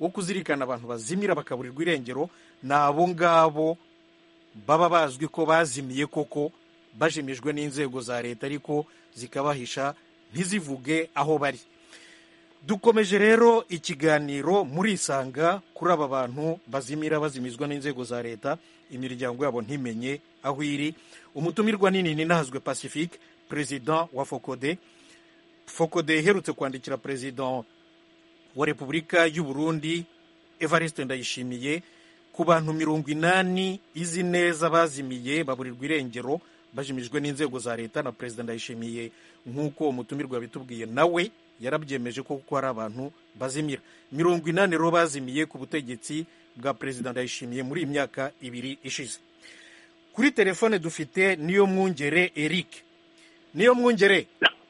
wo kuzirikana abantu bazimira bakaburirwa irengero ni abo ngabo baba bazwi ko bazimiye koko bajimijwe n'inzego za leta ariko zikabahisha ntizivuge aho bari dukomeje rero ikiganiro murisanga kuri aba bantu bazimira bazimizwa n'inzego za leta imiryango yabo ntimenye aho iri umutumirwa nini ninahazwe pacifique perezida wa fokode fokode iherutse kwandikira perezida wa repubulika y'u burundi evariste ndayishimiye ku bantu mirongo inani izi neza bazimiye baburirwa irengero bajimijwe n'inzego za leta na perezida ndayishimiye nk'uko umutumirwa yabitubwiye nawe yarabyemeje ko kuko hari abantu bazimira mirongo inani rero bazimiye ku butegetsi bwa perezida ndayishimiye muri iyi myaka ibiri ishize kuri telefone dufite niyo mwungere eric niyo mwungere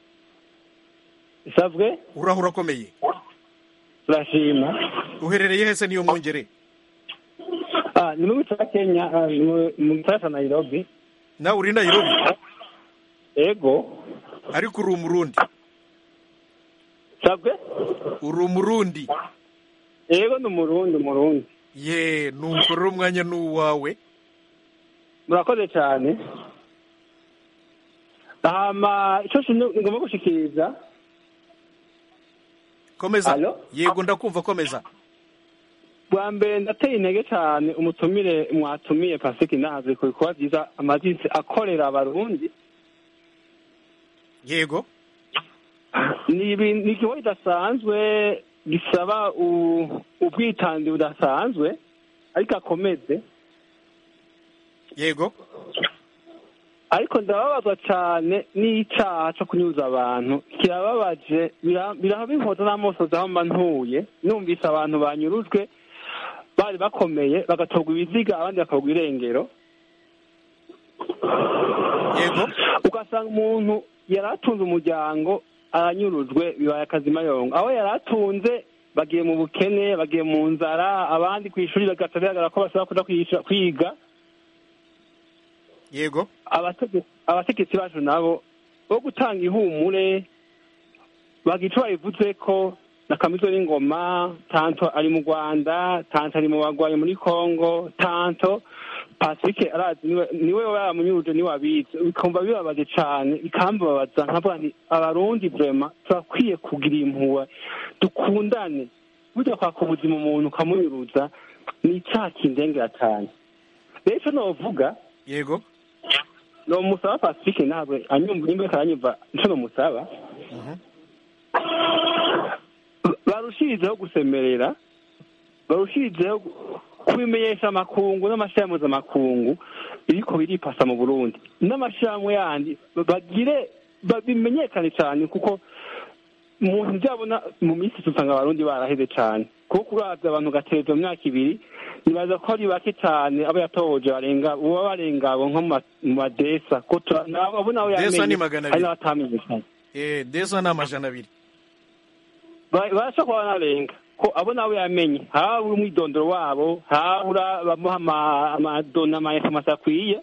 isabwe uraho urakomeye turashima uherereye hese niyo mwungere Ah, ni mu gice cya kenya ah, ni mu- mu gisagara cya nairobi nawe uri nairobi ego ariko uri umurundi sabwe uri umurundi ego ni umurundi umurundi ye nuko rero umwanya ni uwawe murakoze cyane hama icyo kintu ngomba gushikiriza komeza Alo? yego ndakumva komeza bwa mbere ndateye intege cyane umutumire mwatumiye pasike nazi ku bikorwa byiza amazisi akorera abarundi yego ni ibintu- ni igikorwa kidasanzwe gisaba u- ubwitange budasanzwe ariko akomeze yego ariko ndababazwa cyane n'icyaha cyo kunyuza abantu kirababaje bira- birabihoza n'amosozi aho mba ntuye numvise abantu banyurujwe bari bakomeye bagatorwa ibiziga abandi bakagwa irengero yego ugasanga umuntu yari atunze umuryango aranyurujwe bibaye akazimayongo aho yari atunze bagiye mu bukene bagiye mu nzara abandi ku ishuri bagaca bigaragara ko bashobora kuja kwiga- kwiga yego abatege- abategetsi bacu nabo bo gutanga ihumure bagira ico babivuze ko na kamizo n'ingoma tanto ari mu rwanda tanto ari mu bagwayi muri congo tanto pacifique arazi niwe niwe yaramunyuruje niwe abizi bikumva bibabaje cane bikambabaza nkavuga nti abarundi vrema turakwiye kugira impuhwe dukundane burya kwaka ubuzima umuntu ukamunyuruza ni icaha kindengera cane rero ico novuga yego ni umusaba pacifique ntabwo anyumva nimba ariko aranyumva nico nomusaba barushirizeho gusemerera barushirizeho kubimenyesha amakungu n'amashirahamwe mpuzamakungu biriko biripasa mu burundi n'amashirahamwe yandi bagire bimenyekane cyane kuko umuntu byabona mu minsi usanga abarundi baraheze cyane kuko uravye abantu gatereza mu myaka ibiri nibaza ko ari bake cyane abo yatohoje barenga uba barenga abo nko mu ma- mu madesa ko tura- nabo- abo nabo Desa yamenye ni magana hari abiri. n'abatamenyekanye eh desa ni amajana abiri Ba- barashobora kuba banarenga ko abo nabo yamenye habura umwidondoro wabo habura bamuha ama- amadona amainformation akwiye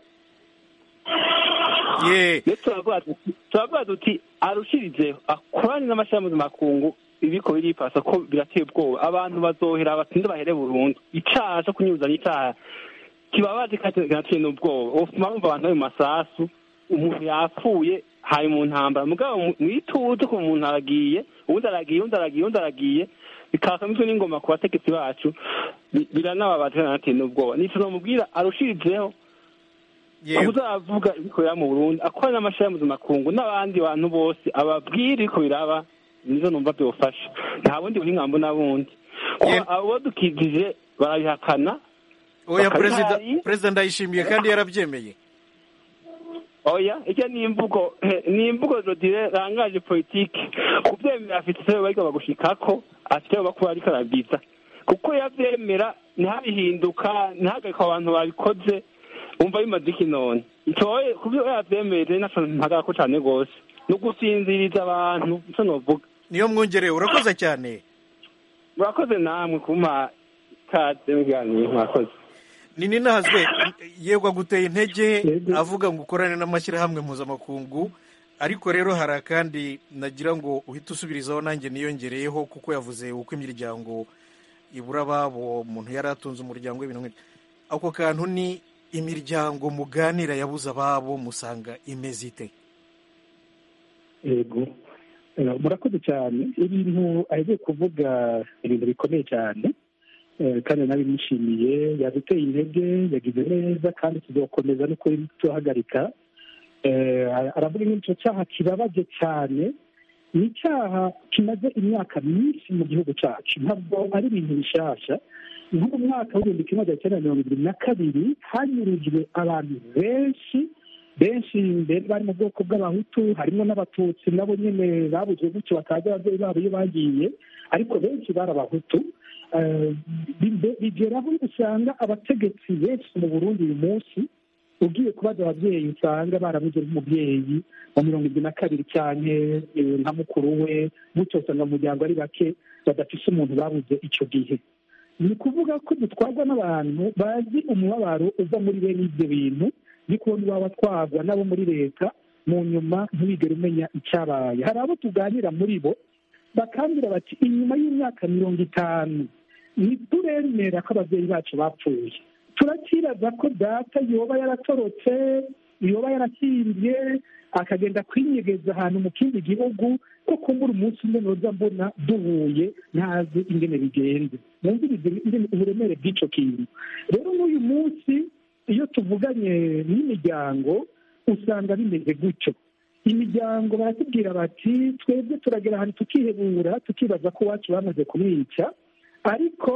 ye rero turavuga duti- turavuga duti arushirizeho akorane n'amashirahamwe mpuzamakungu ibiko biripasa ko birateye ubwoba abantu bazohera batinde bahere burundu icaha co kunyuza n'icaha kibabaje kandi kinateye n'ubwoba ufuma bumva abantu bari mu masasu umuntu yapfuye hari mu ntambara mugabo mu- mwituze ko umuntu aragiye uwundi aragiye uwundi aragiye uwundi aragiye bikakamizwe n'ingoma ku bategetsi bacu bi- biranababaje kanateye n'ubwoba nico nomubwira arushirizeho yego uzavuga ibikorera mu burundi akora n'amashirahamwe mpuzamakungu n'abandi bantu bose ababwira ibiko biraba nizo numva byofasha nta bundi buhinga mbona bundi Ye- abo dukijije barabihakana oya bakabihari. perezida perezida ndayishimiye kandi yarabyemeye oya icyo ni imvugo ni imvugo zodire rangaje politike kubyemera afite icyo bariko bagushikako afite icyo bakuba ariko arabwiza kuko yavyemera ntihabihinduka ntihagarika abantu babikoze umva bimaze iki none itoye kubyo yavyemeje naco mpagarako cane rwose ni ugusinziriza abantu nico novuga niyo mwongereye urakoze cyane murakoze namwe kumpa kaze mu kiganiro murakoze ni ninahazwe yego aguteye intege avuga ngo ukorane n'amashyirahamwe mpuzamakungu ariko rero hari akandi nagira ngo uhite usubirizaho nanjye niyongereyeho kuko yavuze uko imiryango ibura ababo umuntu yari atunze umuryango w'ibintu nk'ibyo ako kantu ni imiryango muganira yabuze ababo musanga imeze ite yego Eh, murakoze cyane ibintu agiye kuvuga ibintu bikomeye cyane Eh, kandi nabimushimiye yaduteye intege yagize neza kandi tuzakomeza no kuri tuhagarika Eh, aravuga nk'icyo cyaha kibabaje cyane ni icyaha kimaze imyaka myinshi mu gihugu cyacu ntabwo ari ibintu bishasha nko mu mwaka w'ibihumbi kimwe magana cyenda mirongo irindwi na kabiri hanyurujwe abantu benshi benshi mbere bari mu bwoko bw'abahutu harimo n'abatutsi nabo nyine babuze gutyo batazi ababyeyi babo iyo bagiye ariko benshi bari abahutu Eh, bige- bigeraho usanga abategetsi benshi mu burundi uyu munsi ugiye kubaza ababyeyi usanga barabuze nk'umubyeyi wa mirongo irindwi na kabiri cyane eh, nka mukuru we gutyo usanga mu muryango ari bake badafise umuntu babuze icyo gihe ni ukuvuga ko dutwarwa n'abantu bazi umubabaro uva muri bene ibyo bintu ni kubona iwaba atwarwa n'abo muri leta mu nyuma ntibigere umenya icyabaye hari abo tuganira muri bo bakambwira bati inyuma y'imyaka mirongo itanu ntituremera ko ababyeyi bacu bapfuye turakibaza ko data yoba yaratorotse yoba yarahimbye akagenda kwinyegeza ahantu mu kindi gihugu ko kumbura umunsi umwe noza mbona duhuye ntazi ingene bigenze mwumvirize ingene uburemere bw'icyo kintu rero n'uyu munsi iyo tuvuganye n'imiryango usanga bimeze gutyo imiryango baratubwira bati twebwe turagera ahantu tukihebura tukibaza ko iwacu bamaze kumwica ariko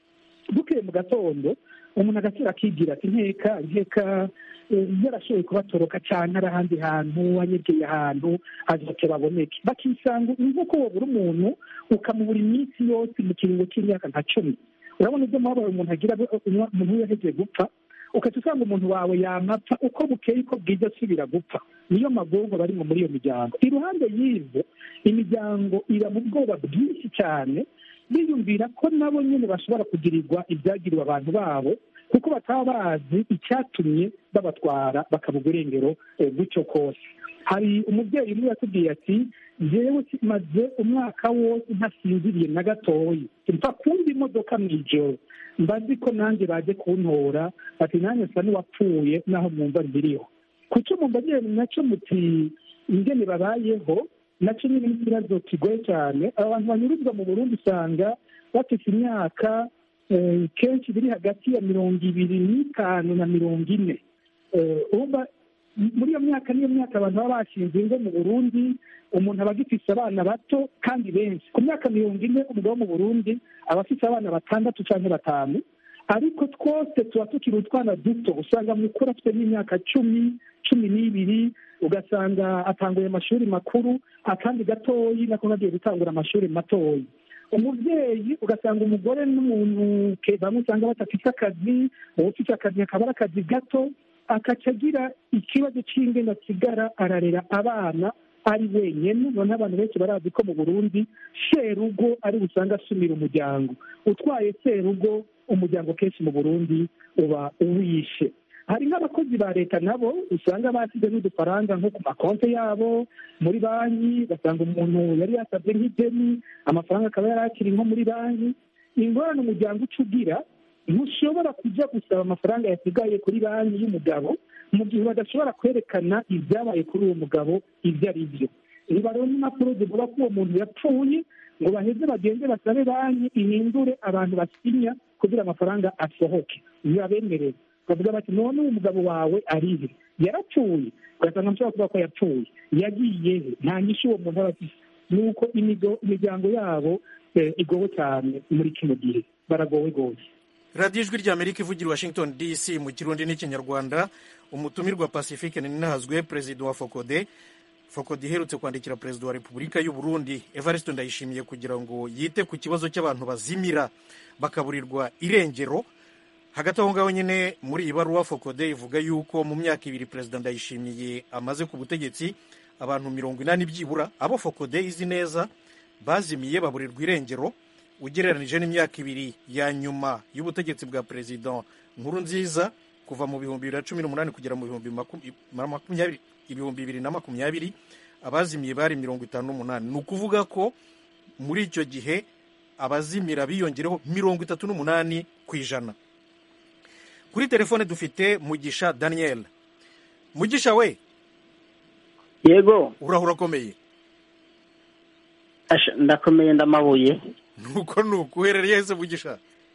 bukeye mu gatondo umuntu agasura akigira ati nkeka nkeka eh, yarashoboye kubatoroka cyane ari ahandi hantu anyegeye ahantu azoke baboneke bakisanga ni nk'uko wabura umuntu ukamubura iminsi yose mu kiringo cy'imyaka nka cumi urabona ibyo mubabaro umuntu agira umuntu iyo yahejeje gupfa ukajya usanga umuntu wawe yamapfa uko bukeye uko bwije asubira gupfa niyo magongo barimo muri iyo miryango iruhande y'ibyo imiryango iba mu bwoba bwinshi cyane biyumvira ko nabo nyine bashobora kugirirwa ibyagiriwe abantu babo kuko bataba bazi icyatumye babatwara bakaba irengero eh, gutyo kose hari umubyeyi umwe yatubwiye ati njyewe maze umwaka wose ntasinziriye na gatoya mfa kumva imodoka mu ijoro mba nzi ko nanjye baje kuntora bati nanjye nsa n'uwapfuye naho mwumva mbiriho kucyo mumva nyine nacyo muti ingene babayeho nacyo nyine ni ikibazo kigoye cyane abantu banyuruzwa mu burundi usanga bafite imyaka eh, kenshi biri hagati ya mirongo ibiri n'itanu na mirongo ine Eh, urumva muri iyo myaka niyo myaka abantu baba bashinze ingo mu burundi umuntu aba agifise abana bato kandi benshi ku myaka mirongo ine umugabo wo mu burundi aba afise abana batandatu cyangwa batanu ariko twose tuba tukiri utwana duto usanga mukuru afite n'imyaka cumi cumi n'ibiri ugasanga atanguye amashuri makuru akandi gatoyi nako kagiye gutangura amashuri matoyi umubyeyi ugasanga umugore n'umuntu ke- bamwe usanga badafite akazi uwo ufite akazi akaba ari akazi gato akaca agira ikibazo cy'ingene asigara ararera abana ari wenyine noneho abantu benshi barazi ko mu burundi serugo ari busanga asumira umuryango utwaye serugo umuryango kenshi mu burundi uba uwishe hari n'abakozi ba leta nabo usanga basize n'udufaranga nko ku makonti yabo muri banki ugasanga umuntu yari yasabye nk'ideni amafaranga akaba yari akiri nko muri banki ingorane umuryango uca ugira ntushobora kujya gusaba amafaranga yasigaye kuri banki y'umugabo mu gihe badashobora kwerekana ibyabaye kuri uwo mugabo ibyo ari byo ntibaronke impapuro zivuga ko uwo muntu yapfuye ngo baheze bagende basabe banki ihindure abantu basinya kugira amafaranga asohoke ntibabemerere bavuga bati none uwo mugabo wawe arihe yarapfuye ugasanga nshobora kuvuga ko yapfuye yagiye he nta nyinshi uwo muntu aba afise ni uko imigo- imiryango yabo eh, igowe cyane muri kino gihe baragowe rwose radiyo ijwi ry'amerika ivugira i washington dc mu kirundi n'ikinyarwanda umutumirwa pacifique ninahazwe perezida wa fokode fokode iherutse kwandikira perezida wa repubulika y'u burundi evariste ndayishimiye kugira ngo yite ku kibazo cy'abantu bazimira bakaburirwa irengero hagati aho ngaho nyine muri iyi baruwa fokode ivuga yuko mu myaka ibiri perezida ndayishimiye amaze ku butegetsi abantu mirongo inani byibura abo fokode izi neza bazimiye baburirwa irengero ugereranije n'imyaka ibiri ya nyuma y'ubutegetsi bwa perezida nkuru nziza kuva mu bihumbi bibiri na cumi n'umunani kugera mu bihumbi maku- makumyabiri ibihumbi bibiri na makumyabiri abazimiye bari mirongo itanu n'umunani ni ukuvuga ko muri icyo gihe abazimira biyongereho mirongo itatu n'umunani ku ijana kuri telefone dufite mugisha daniel mugisha we yego urahura akomeye Asha, ndakomeye ndamabuye nuko nuko uherereye hese mugisha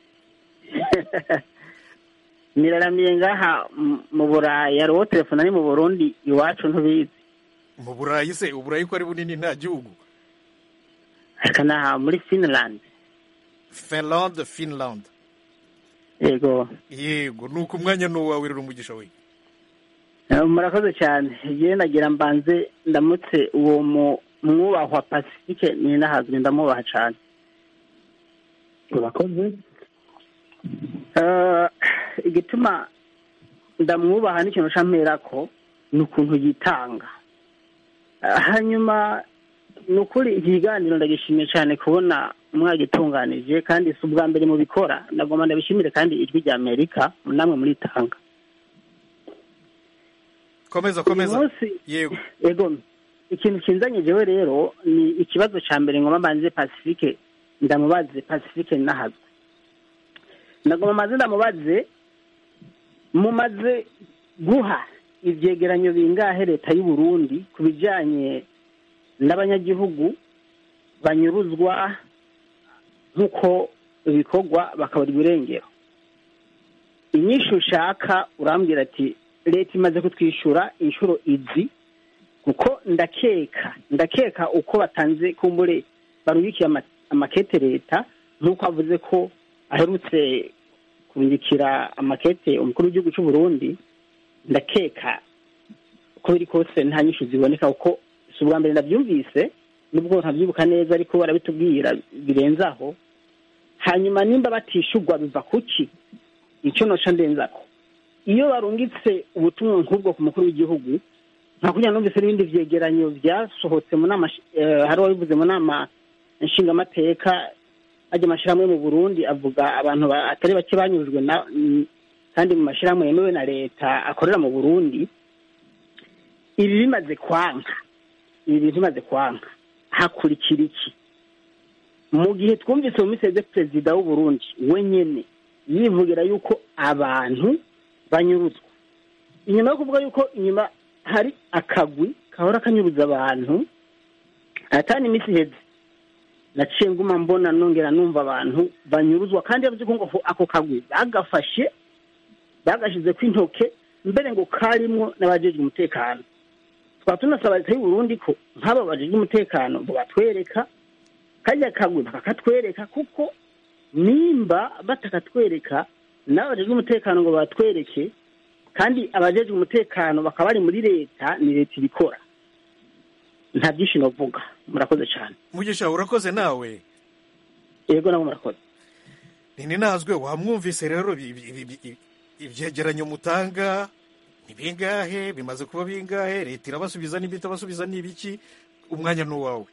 niraramiye ngaha m- mu burayi hariho telefone ari mu burundi iwacu ntubizi mu burayi se uburayi ko ari bunini nta gihugu reka naha muri finland finland finland yego yego nuko umwanya ni uwawe rero umugisha we Eh, murakoze cyane yewe nagira mbanze ndamutse uwo mu- mwubahwa pacifique ni nahazwe ndamwubaha cyane urakoze Eh, igituma ndamwubaha n'ikintu camperako ni ukuntu yitanga Eh, hanyuma ni ukuri iki kiganiro ndagishimiye cyane kubona mwagitunganije kandi si ubwa mbere mubikora ndagomba ndabishimire kandi ijwi rya amerika namwe muritanga komeza uyu komeza munsi yego ego ikintu kinzanye jewe rero ni ikibazo ca mbere ngoma mbanze pacifique ndamubaze pacifique nahazwe ndagoma maze ndamubaze mumaze guha ivyegeranyo bingahe leta y'u Burundi ku bijanye n'abanyagihugu banyuruzwa nk'uko ibikorwa bakaburirwa irengero inyishu ushaka urambwira ati leta imaze kutwishyura inshuro izi kuko ndakeka ndakeka uko batanze kumbure barubikiye ama- amakete leta nk'uko avuze ko aherutse kurungikira amakete umukuru w'igihugu cy'u Burundi ndakeka uko biri kose nta nyinshi ziboneka kuko si ubwa mbere ndabyumvise nubwo ntabyibuka neza ariko barabitubwira birenze aho hanyuma nimba batishurwa biva kuki icyo noca ndenzako iyo barungitse ubutumwa nk'ubwo ku mukuru w'igihugu nta kugira numvise n'ibindi vyegeranyo vyasohotse mu nama eh, hari uwabivuze mu nama nshingamateka ajya amashirahamwe mu burundi avuga abantu ba- atari bake banyurujwe na mm, kandi mu mashirahamwe yemewe na leta akorera mu burundi ibi bimaze kwanka ibi bintu bimaze kwanka hakurikira iki mu gihe twumvise mu miseze perezida w'uburundi wenyene yivugira yuko abantu banyuruzwa inyuma yo kuvuga yuko inyuma hari akagwi kahora kanyuruza abantu atani iminsi iheze naciye nguma mbona nongera numva abantu banyuruzwa kandi yavuze ko ngo ako kagwi bagafashe bagashyize ku intoke mbere ngo karimwo n'abajejwe umutekano twaba tunasaba leta y'u Burundi ko nk'aba bajejwe umutekano ngo batwereka kajya kagwi bakakatwereka kuko nimba batakatwereka n'abajejwe umutekano ngo batwereke kandi abajejwe umutekano bakaba bari muri leta ni leta ibikora nta byinshi novuga murakoze cyane mugisha urakoze nawe yego nabo murakoze ntinazwe wamwumvise rero ibi- ibi- ibi- ibi- ibyegeranyo mutanga ni bingahe bimaze kuba bingahe leta irabasubiza n'ibyo itabasubiza ni ibiki umwanya ni uwawe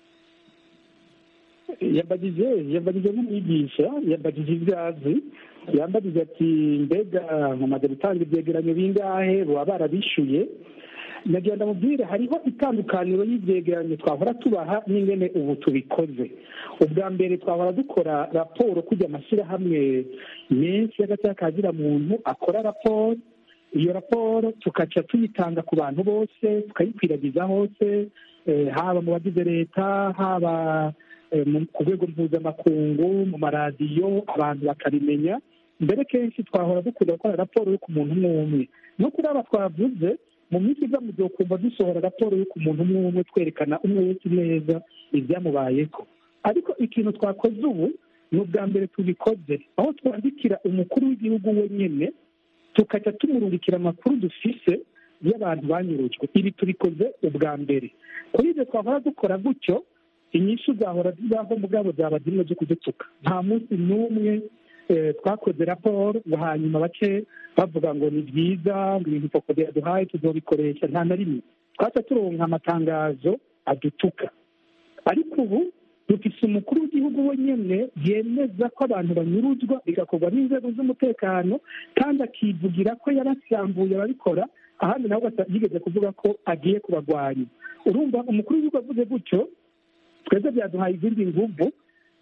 yambagije yambagije nk'umwigisha yambagije ibyo azi yambagije ati mbega mumaze gutanga ibyegeranyo bingahe baba barabishyuye nagira ndamubwire hariho itandukaniro y'ibyegeranyo twahora tubaha n'ingene ubu tubikoze ubwa mbere twahora dukora raporo kujya amashyirahamwe menshi y'agatsika kagira muntu akora raporo iyo raporo tukaca tuyitanga ku bantu bose tukayikwiragiza hose eh, haba mu bagize leta haba eh, mu- ku rwego mpuzamakungu mu maradiyo abantu bakabimenya mbere kenshi twahora dukunda gukora raporo yo ku muntu umwe umwe no kuri aba twavuze mu minsi iza muzokumva dusohora raporo yo ku muntu umwe umwe twerekana umwe wese neza ibyamubayeho ariko ikintu twakoze ubu ni ubwa mbere tubikoze aho twandikira umukuru w'igihugu wenyine tukajya tumurungikira amakuru dufise y'abantu banyurujwe ibi tubikoze ubwa mbere kuri ibyo twahora dukora gutyo inyishu zahora zibaho mugabo zaba zimwe zo kudutuka nta munsi n'umwe eh, twakoze raporo ngo hanyuma bace bavuga ngo ni byiza ngo ibintu fokode yaduhaye tuzobikoresha nta na rimwe twaca turonka amatangazo adutuka ariko ubu dufise umukuru w'igihugu wenyine yemeza ko abantu banyuruzwa bigakorwa n'inzego z'umutekano kandi akivugira ko yarasambuye ababikora ahandi nawe ugasa- yigeze kuvuga ko agiye kubagwanya urumva umukuru w'igihugu avuze gutyo twebwe byaduhaye izindi nguvu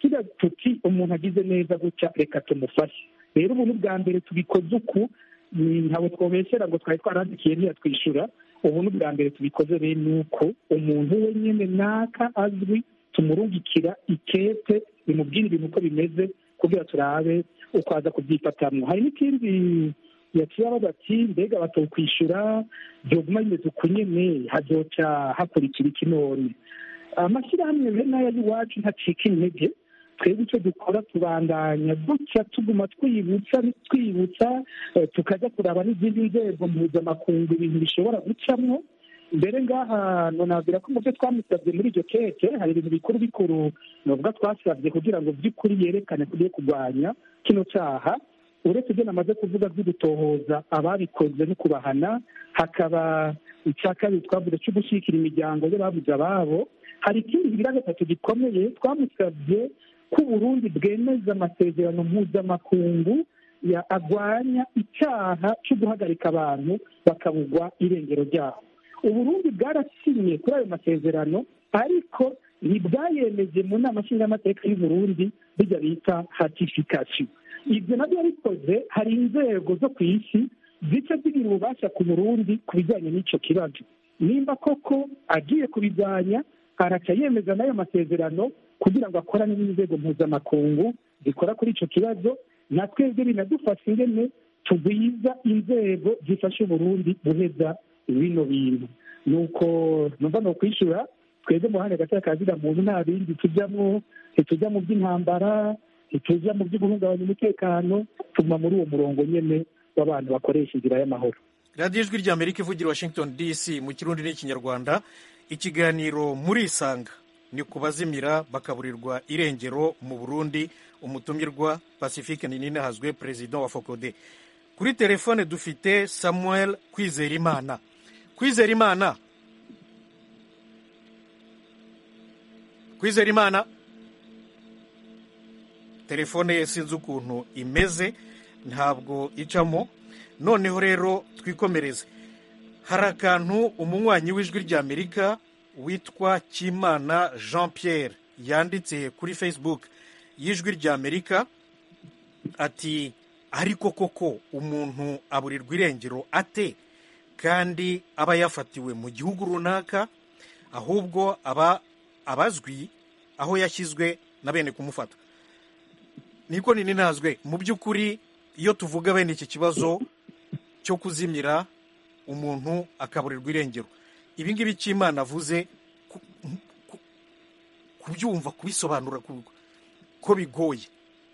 tugira tuti umuntu agize neza gutya reka tumufashe rero ubu ni bwa mbere tubikoze uku ni ntabwo twobesera ngo twari twarandikiye ntiyatwishyura ubu ni bwa mbere tubikoze rero ni uko umuntu we nyine naka azwi tumurungikira ikete bimubwira ibintu uko bimeze kugira turabe uko aza kubyifatamwo hari n'ikindi yaciye abaza ati mbega batokwishyura byoguma bimeze uku nyene hazoca hakurikira iki none amashyirahamwe bene aya y'iwacu ntacika intege twebwe icyo dukora tubandanya gutya tuguma twibutsa twibutsa eh, tukajya kuraba n'izindi nzego mpuzamakungu ibintu bishobora gucamwo mbere ngaha nonabwira ko mu byo twamusabye muri iryo keke hari ibintu bikuru bikuru novuga twasabye kugira ngo by'ukuri yerekane tugiye kurwanya kino cyaha uretse ibyo namaze kuvuga byo gutohoza ababikoze no kubahana hakaba icya kabiri twavuze cyo gushyigikira imiryango y'ababuze ababo hari ikindi kigira gatatu gikomeye twamusabye ko uburundi bwemeza amasezerano mpuzamakungu ya agwanya icyaha cyo guhagarika abantu bakabugwa irengero ryabo uburundi bwarasinye kuri ayo masezerano ariko ntibwayemeje mu nama nshingamateka y'uburundi bijya bita hatifikasiyo ibyo nabyo yabikoze hari inzego zo ku isi zica zigira ububasha ku burundi ku bijyanye n'icyo kibazo nimba koko agiye kubijyanya araca yemeza n'ayo masezerano kugira ngo akorane n'inzego mpuzamakungu zikora kuri icyo kibazo na twebwe binadufasha ingene tugwiza inzego zifasha uburundi guheza bino bintu nuko numva ni ukwishyura twebwe mu ruhande gato kazira muntu nta bindi tujyamo ntitujya mu by'intambara ntitujya mu byo guhungabanya umutekano tuguma muri uwo murongo nyine w'abantu bakoresha inzira y'amahoro radiyo ijwi rya amerika ivugira washington dc mu kirundi n'ikinyarwanda ikiganiro muri isanga ni ku bazimira bakaburirwa irengero mu burundi umutumirwa pacifique ninahazwe perezida wa fokode kuri telefone dufite samuel kwizerimana kwizerimana kwizerimana telefone ye sinzi ukuntu imeze ntabwo icamo noneho rero twikomereze hari akantu umunywanyi w'ijwi ry'amerika witwa kimana jean pierre yanditse kuri facebook y'ijwi ry'amerika ati ariko koko umuntu aburirwa irengero ate kandi aba yafatiwe mu gihugu runaka ahubwo aba abazwi aho yashyizwe na bene kumufata niko nini ntazwe mu by'ukuri iyo tuvuga bene iki kibazo cyo kuzimira umuntu akaburirwa irengero ibi ngibi cy'imana avuze kubyumva kubisobanura ko bigoye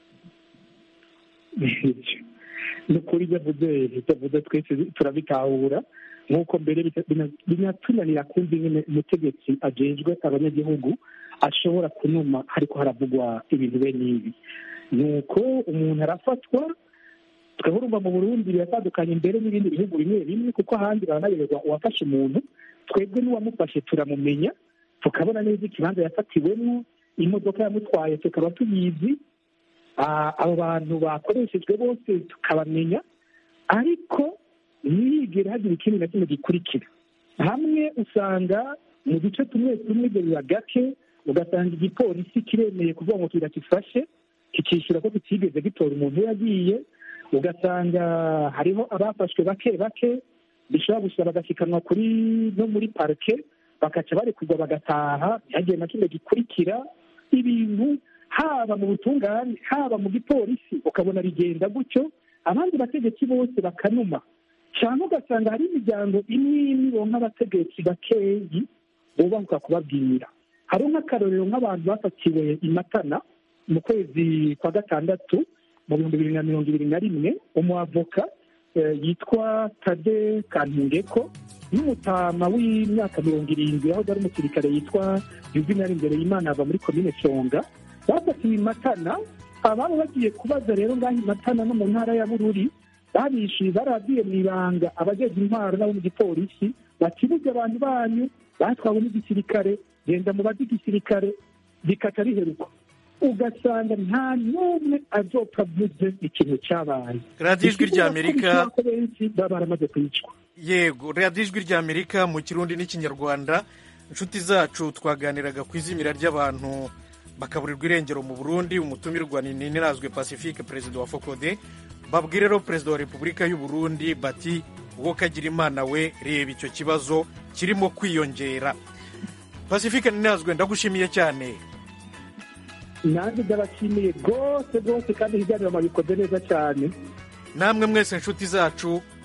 ni ukuri ibyo avuze ibyo avuze twese turabitahura nk'uko mbere binatunanira kumva ingene umutegetsi agejwe abanyagihugu ashobora kunuma ariko haravugwa ibintu bene ibi ni uko umuntu arafatwa twahurumva mu burundi biratandukanye mbere n'ibindi bihugu bimwe bimwe kuko ahandi baranayoberwa uwafashe umuntu twebwe n'uwamufashe turamumenya tukabona neza ikibanza yafatiwemo imodoka yamutwaye tukaba tuyizi abo bantu bakoreshejwe bose tukabamenya ariko ntiyigere hagira ikindi na kimwe gikurikira hamwe usanga mu duce tumwe tumwe ibyo biba gake ugasanga igipolisi kiremeye kuvuga ngo kirakifashe kikishyura ko kitigeze gitora umuntu yagiye ugasanga hariho abafashwe bake bake bishobora gusa bagashikanwa kuri no muri parike bakaca barekurwa bagataha ntihagire na kimwe gikurikira ibintu haba mu butungane haba mu gipolisi ukabona bigenda gutyo abandi bategetsi bose bakanuma cyangwa ugasanga hari imiryango imwe imwe ironka abategetsi bakeyi bubahuka kubabwira hari nk'akarorero nk'abantu bafatiwe i matana mu kwezi kwa gatandatu mu bihumbi bibiri na mirongo ibiri na rimwe umuavoka yitwa tade kantungeko n'umutama w'imyaka mirongo irindwi aho ari umusirikare yitwa yuvinari imbere y'imana ava muri komine songa bafatiwe i matana ababa bagiye kubaza rero ngaho i matana no mu ntara ya bururi babishyuye barabwiye mu ibanga abajejwe intwaro n'abo mu gipolisi bakibuze abantu banyu batwawe n'igisirikare genda mu bazi igisirikare bikaca biheruka ugasanga nta n'umwe azopfa avuze ikintu cyabaye radiyo ijwi ry'amerika benshi baba baramaze kwicwa yego radiyo ijwi ry'amerika mu kirundi n'ikinyarwanda inshuti zacu twaganiraga ku izimira ry'abantu bakaburirwa irengero mu burundi umutumirwa ni nirazwe pacifique perezida wa fokode babwire rero perezida wa repubulika y'u burundi bati uwo kagira imana we reba icyo kibazo kirimo kwiyongera pacifique nirazwe ndagushimiye cyane nanjye ndabashimiye rwose rwose kandi ibiganiro mabikoze neza cyane namwe mwese inshuti zacu